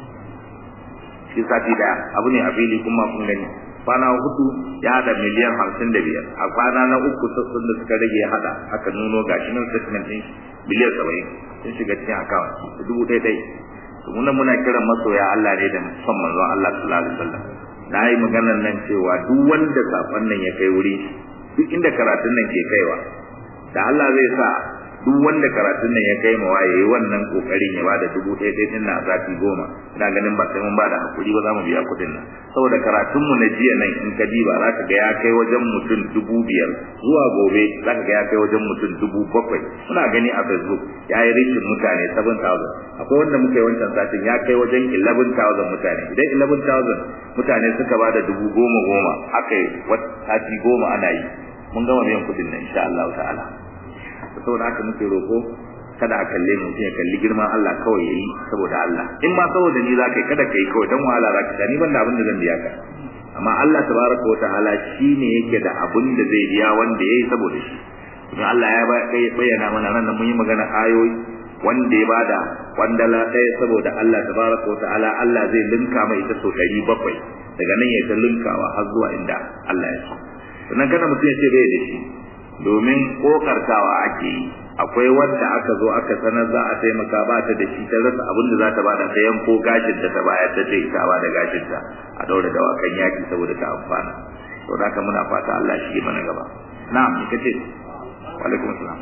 cikin sati ɗaya abu ne a fili kuma kun gani kwana hudu ya haɗa miliyan hamsin da biyar a kwana na uku sassun da suka rage ya haɗa aka nuno gashi nan statement ɗin miliyan saba'in sun shiga cikin account dubu ɗaya ɗaya muna muna kiran masoya Allah ne da son manzon Allah sallallahu alaihi wasallam na yi maganar nan cewa duk wanda safan nan ya kai wuri duk inda karatun nan ke kaiwa da Allah zai sa duk wanda karatun nan ya kai ma waye yayi wannan kokarin ya bada dubu ɗaya ɗaya din na sati goma ina ganin ba sai mun bada hakuri ba za mu biya kuɗin nan saboda karatun mu na jiya nan in ka diba za ka ga ya kai wajen mutum dubu biyar zuwa gobe za ka ga ya kai wajen mutum dubu bakwai muna gani a facebook ya yi rikin mutane 7,000 akwai wanda muka yi wancan satin ya kai wajen 11,000 mutane idan 11,000 mutane suka ba da dubu goma goma aka yi sati goma ana yi mun gama biyan kuɗin nan insha Allah ta'ala saboda haka muke roko kada a kalle mu ya kalli girman Allah kawai yayi saboda Allah in ma saboda ni zaka kada kai kawai dan wahala zaka ni ban da abin da zan biya ka amma Allah tabaraka wa ta'ala shine yake da abin da zai biya wanda yayi saboda shi kuma Allah ya bayyana mana nan mun yi magana ayoyi wanda ya bada kwandala ɗaya saboda Allah tabaraka wa ta'ala Allah zai linka mai ita so ɗari bakwai daga nan ya ta linkawa har zuwa inda Allah ya so sannan kada mutum ya ce bai da shi domin kokartawa ake yi akwai wanda aka zo aka sanar za a taimaka ba ta da shi ta rasa abin da za ta bada ta yanko gashin da ta bayar ta ce ta ba da gashin ta a daura dawakan yaki saboda ta amfana to da haka muna fata Allah shi mana gaba na'am ni kace wa alaikum assalam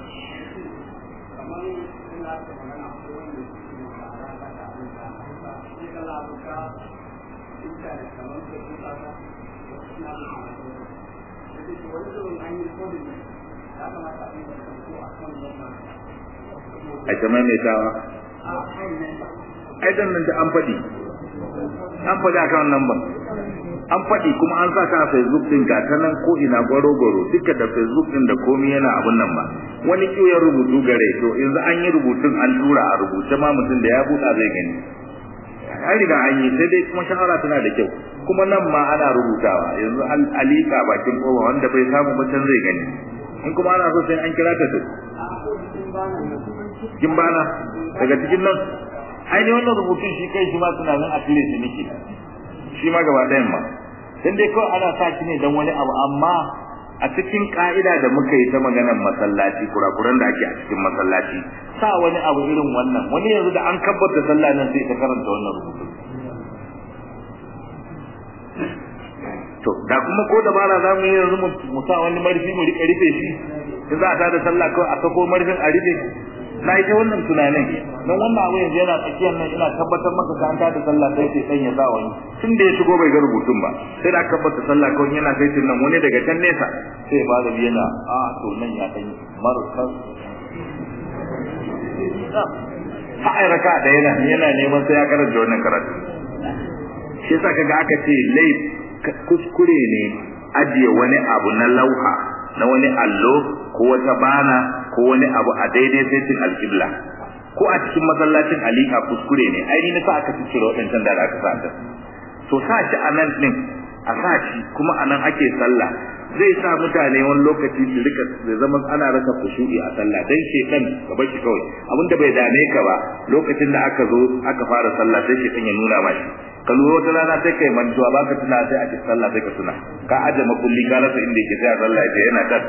a ta maimaitawa ai dan nan da an faɗi an faɗi akan nan ba an faɗi kuma an sa ta a facebook din ga ta nan ko ina gwaro gwaro duka da facebook din da komai yana abun nan ba wani kiyoyin rubutu gare to yanzu an yi rubutun an tura a rubuce ma mutum da ya buɗa zai gani an riga an yi sai dai kuma shahara tana da kyau kuma nan ma ana rubutawa yanzu alika bakin kowa wanda bai samu mutum zai gani in kuma ana so sai an kira ta to gimbana daga cikin nan ainihin wannan rubutun shi kai shi ma tunanin a cire shi nake shi ma gaba ɗayan ma dan dai kawai ana sa shi ne dan wani abu amma a cikin ka'ida da muka yi ta maganar masallaci kurakuran da ake a cikin masallaci sa wani abu irin wannan wani yanzu da an kabbata sallah nan sai ta karanta wannan rubutu to da kuma ko dabara za mu yi yanzu mu sa wani marfi mu rika rufe shi in za a tada sallah kawai a sako marfin a rufe na yi ta wannan tunanin don wannan abu yanzu yana tsakiyar nan ina tabbatar maka ka an tada sallah sai sai dan ya sa wani tun da ya shigo bai ga rubutun ba sai da aka tabbata sallah kawai yana sai nan wani daga can nesa sai ba da yana a to nan ya dan markas ha ai raka da yana yana neman sai ya karanta wannan karatu shi yasa kaga aka ce laif kuskure ne ajiye wani abu na lauha na wani allo ko wata bana ko wani abu a daidai saitin alƙibla ko a cikin masallacin alika kuskure ne ai ni sa aka cire waɗancan da aka sa ta to sa shi a nan ɗin a sa shi kuma a nan ake sallah zai sa mutane wani lokaci su rika da zaman ana rasa kushu'i a sallah dan shekan ka bar shi kawai abinda bai dame ka ba lokacin da aka zo aka fara sallah sai shekan ya nuna ma shi ka lura wata rana sai kai mantuwa baka tuna sai a ci sallah sai ka tuna ka aje makulli ka rasa inda yake sai a sallah ya yana kan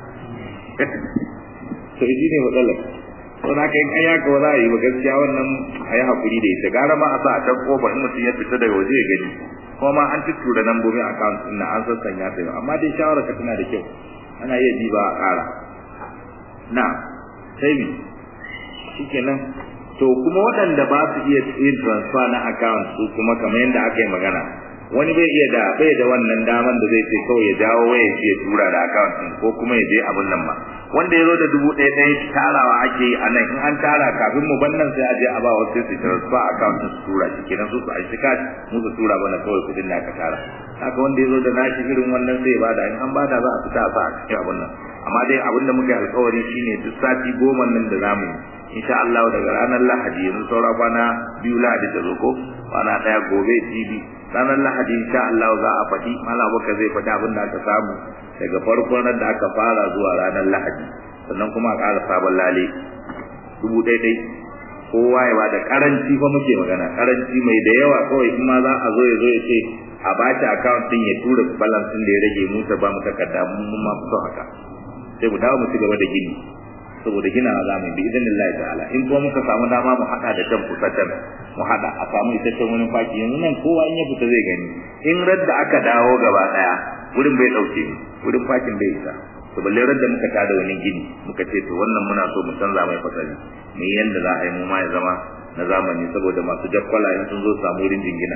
to shi ne matsalar to na kai an yaka za a yi ba gaskiya wannan a yi hakuri da ita gara ma a sa a can kofa in mutum ya fita daga waje ya gani kuma ma an tuttura lambobin account din na an sassanya sai amma dai shawara ka tana da kyau ana iya ji ba a ƙara na sai mi shikenan to kuma waɗanda ba su iya yin transfer na account su kuma kamar yadda aka yi magana wani bai iya da bai da wannan daman da zai ce kawai ya jawo waya ya tura da account din ko kuma ya je abin nan ba wanda ya zo da dubu ɗaya ɗaya tarawa ake yi a nan in an tara kafin mu ban nan sai a je a ba wasu su transfer account su tura shi kenan su su aiki kashi mu su tura mana kawai kuɗin da aka tara haka wanda ya zo da nashi irin wannan sai ba da in an bada za a fita a sa a cikin abin nan amma dai abin da muka yi alkawari shine duk sati goma nan da zamu yi insha Allah daga ranar Lahadi yanzu saura kwana biyu Lahadi ta zo ko kwana daya gobe jibi ranar Lahadi insha Allah za a faɗi Malam Abubakar zai faɗi abin da aka samu daga farkon ran da aka fara zuwa ranar Lahadi sannan kuma a ƙara sabon lale dubu ɗaya ɗai kowa ya bada karanci fa muke magana karanci mai da yawa kawai in ma za a zo ya zo ya ce a bashi account din ya tura balance din da ya rage mu ta ba mu takarda mun ma fito haka sai mu dawo mu ci gaba da gini saboda gina za mu bi idan Allah ta'ala in kuma muka samu dama mu hada da kan kusatan mu hada a samu isasshen wani faki yanzu nan kowa in ya fita zai gani in radda aka dawo gaba daya wurin bai dauke ni wurin fakin bai isa to balle radda muka tada wani gini muka ce to wannan muna so mu canza mai fasali mu yi yanda za a yi mu ma ya zama na zamani saboda masu jakkwala in sun zo samu wurin jingina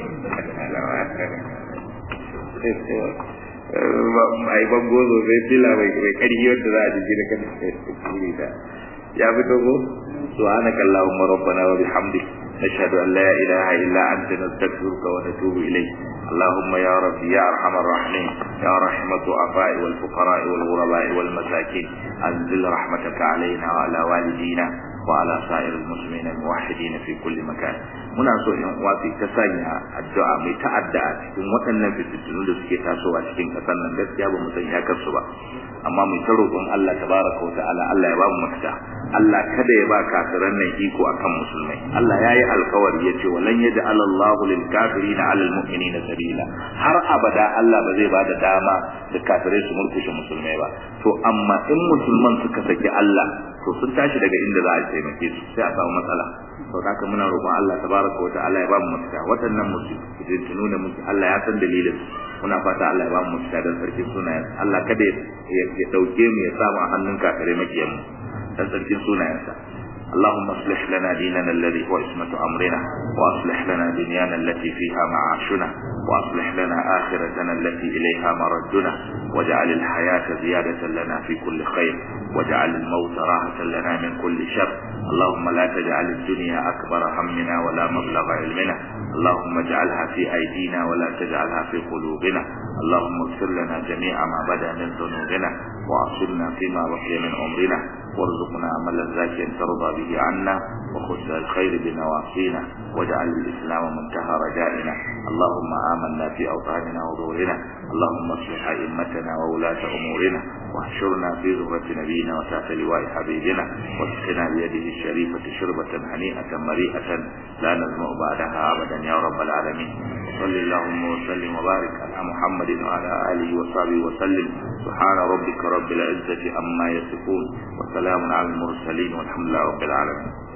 ai bango sosai fila mai mai karfi wanda za a jiji da kan kuri da ya fito ko subhanaka allahumma rabbana wa bihamdik nashhadu an la ilaha illa anta nastaghfiruka wa natubu ilayk اللهم يا ربي يا ارحم الراحمين يا رحمة الضعفاء والفقراء والغرباء والمساكين انزل رحمتك علينا وعلى والدينا وعلى سائر المسلمين الموحدين في كل مكان muna so in uwa su ta sanya addu'a mai ta'adda a cikin waɗannan fitintunu da suke tasowa cikin ƙasar nan gaskiya ba mu san iyakar su ba amma mu ta roƙon Allah tabaraka wa ta'ala Allah ya ba mu mafita Allah kada ya ba kafiran nan iko akan musulmai Allah ya yi alkawari ya ce walan yaj'al Allahu lil kafirina 'ala al mu'minina sabila har abada Allah ba zai ba da dama da kafirai su murkushe musulmai ba to amma in musulman suka saki Allah to sun tashi daga inda za a taimake su sai a samu matsala to haka muna roƙon Allah tabaraka wa ta'ala ya ba mu mafita waɗannan musulmi da muke Allah ya san dalilin muna fata Allah ya ba mu mafita dan sarkin sunayen Allah kada ya dauke mu ya sa mu a hannun kafirai makiyan mu dan sarkin sunayensa اللهم اصلح لنا ديننا الذي هو عصمة أمرنا وأصلح لنا دنيانا التي فيها معاشنا وأصلح لنا آخرتنا التي إليها مردنا واجعل الحياة زيادة لنا في كل خير واجعل الموت راحة لنا من كل شر اللهم لا تجعل الدنيا أكبر همنا ولا مبلغ علمنا اللهم اجعلها في أيدينا ولا تجعلها في قلوبنا اللهم اغفر لنا جميع ما بدا من ذنوبنا وأصلنا فيما بقي من عمرنا وارزقنا عملا زاكيا ترضى به عنا وخذ الخير بنواصينا واجعل الإسلام منتهى رجائنا اللهم آمنا في أوطاننا وظهورنا اللهم اصلح أئمتنا وولاة أمورنا واحشرنا في زهرة نبينا وتحت لواء حبيبنا واسقنا بيده الشريفة شربة هنيئة مريئة لا نزمع بعدها أبدا يا رب العالمين صل اللهم وسلم وبارك على محمد وعلى آله وصحبه وسلم سبحان ربك رب العزة عما يصفون وسلام على المرسلين والحمد لله رب العالمين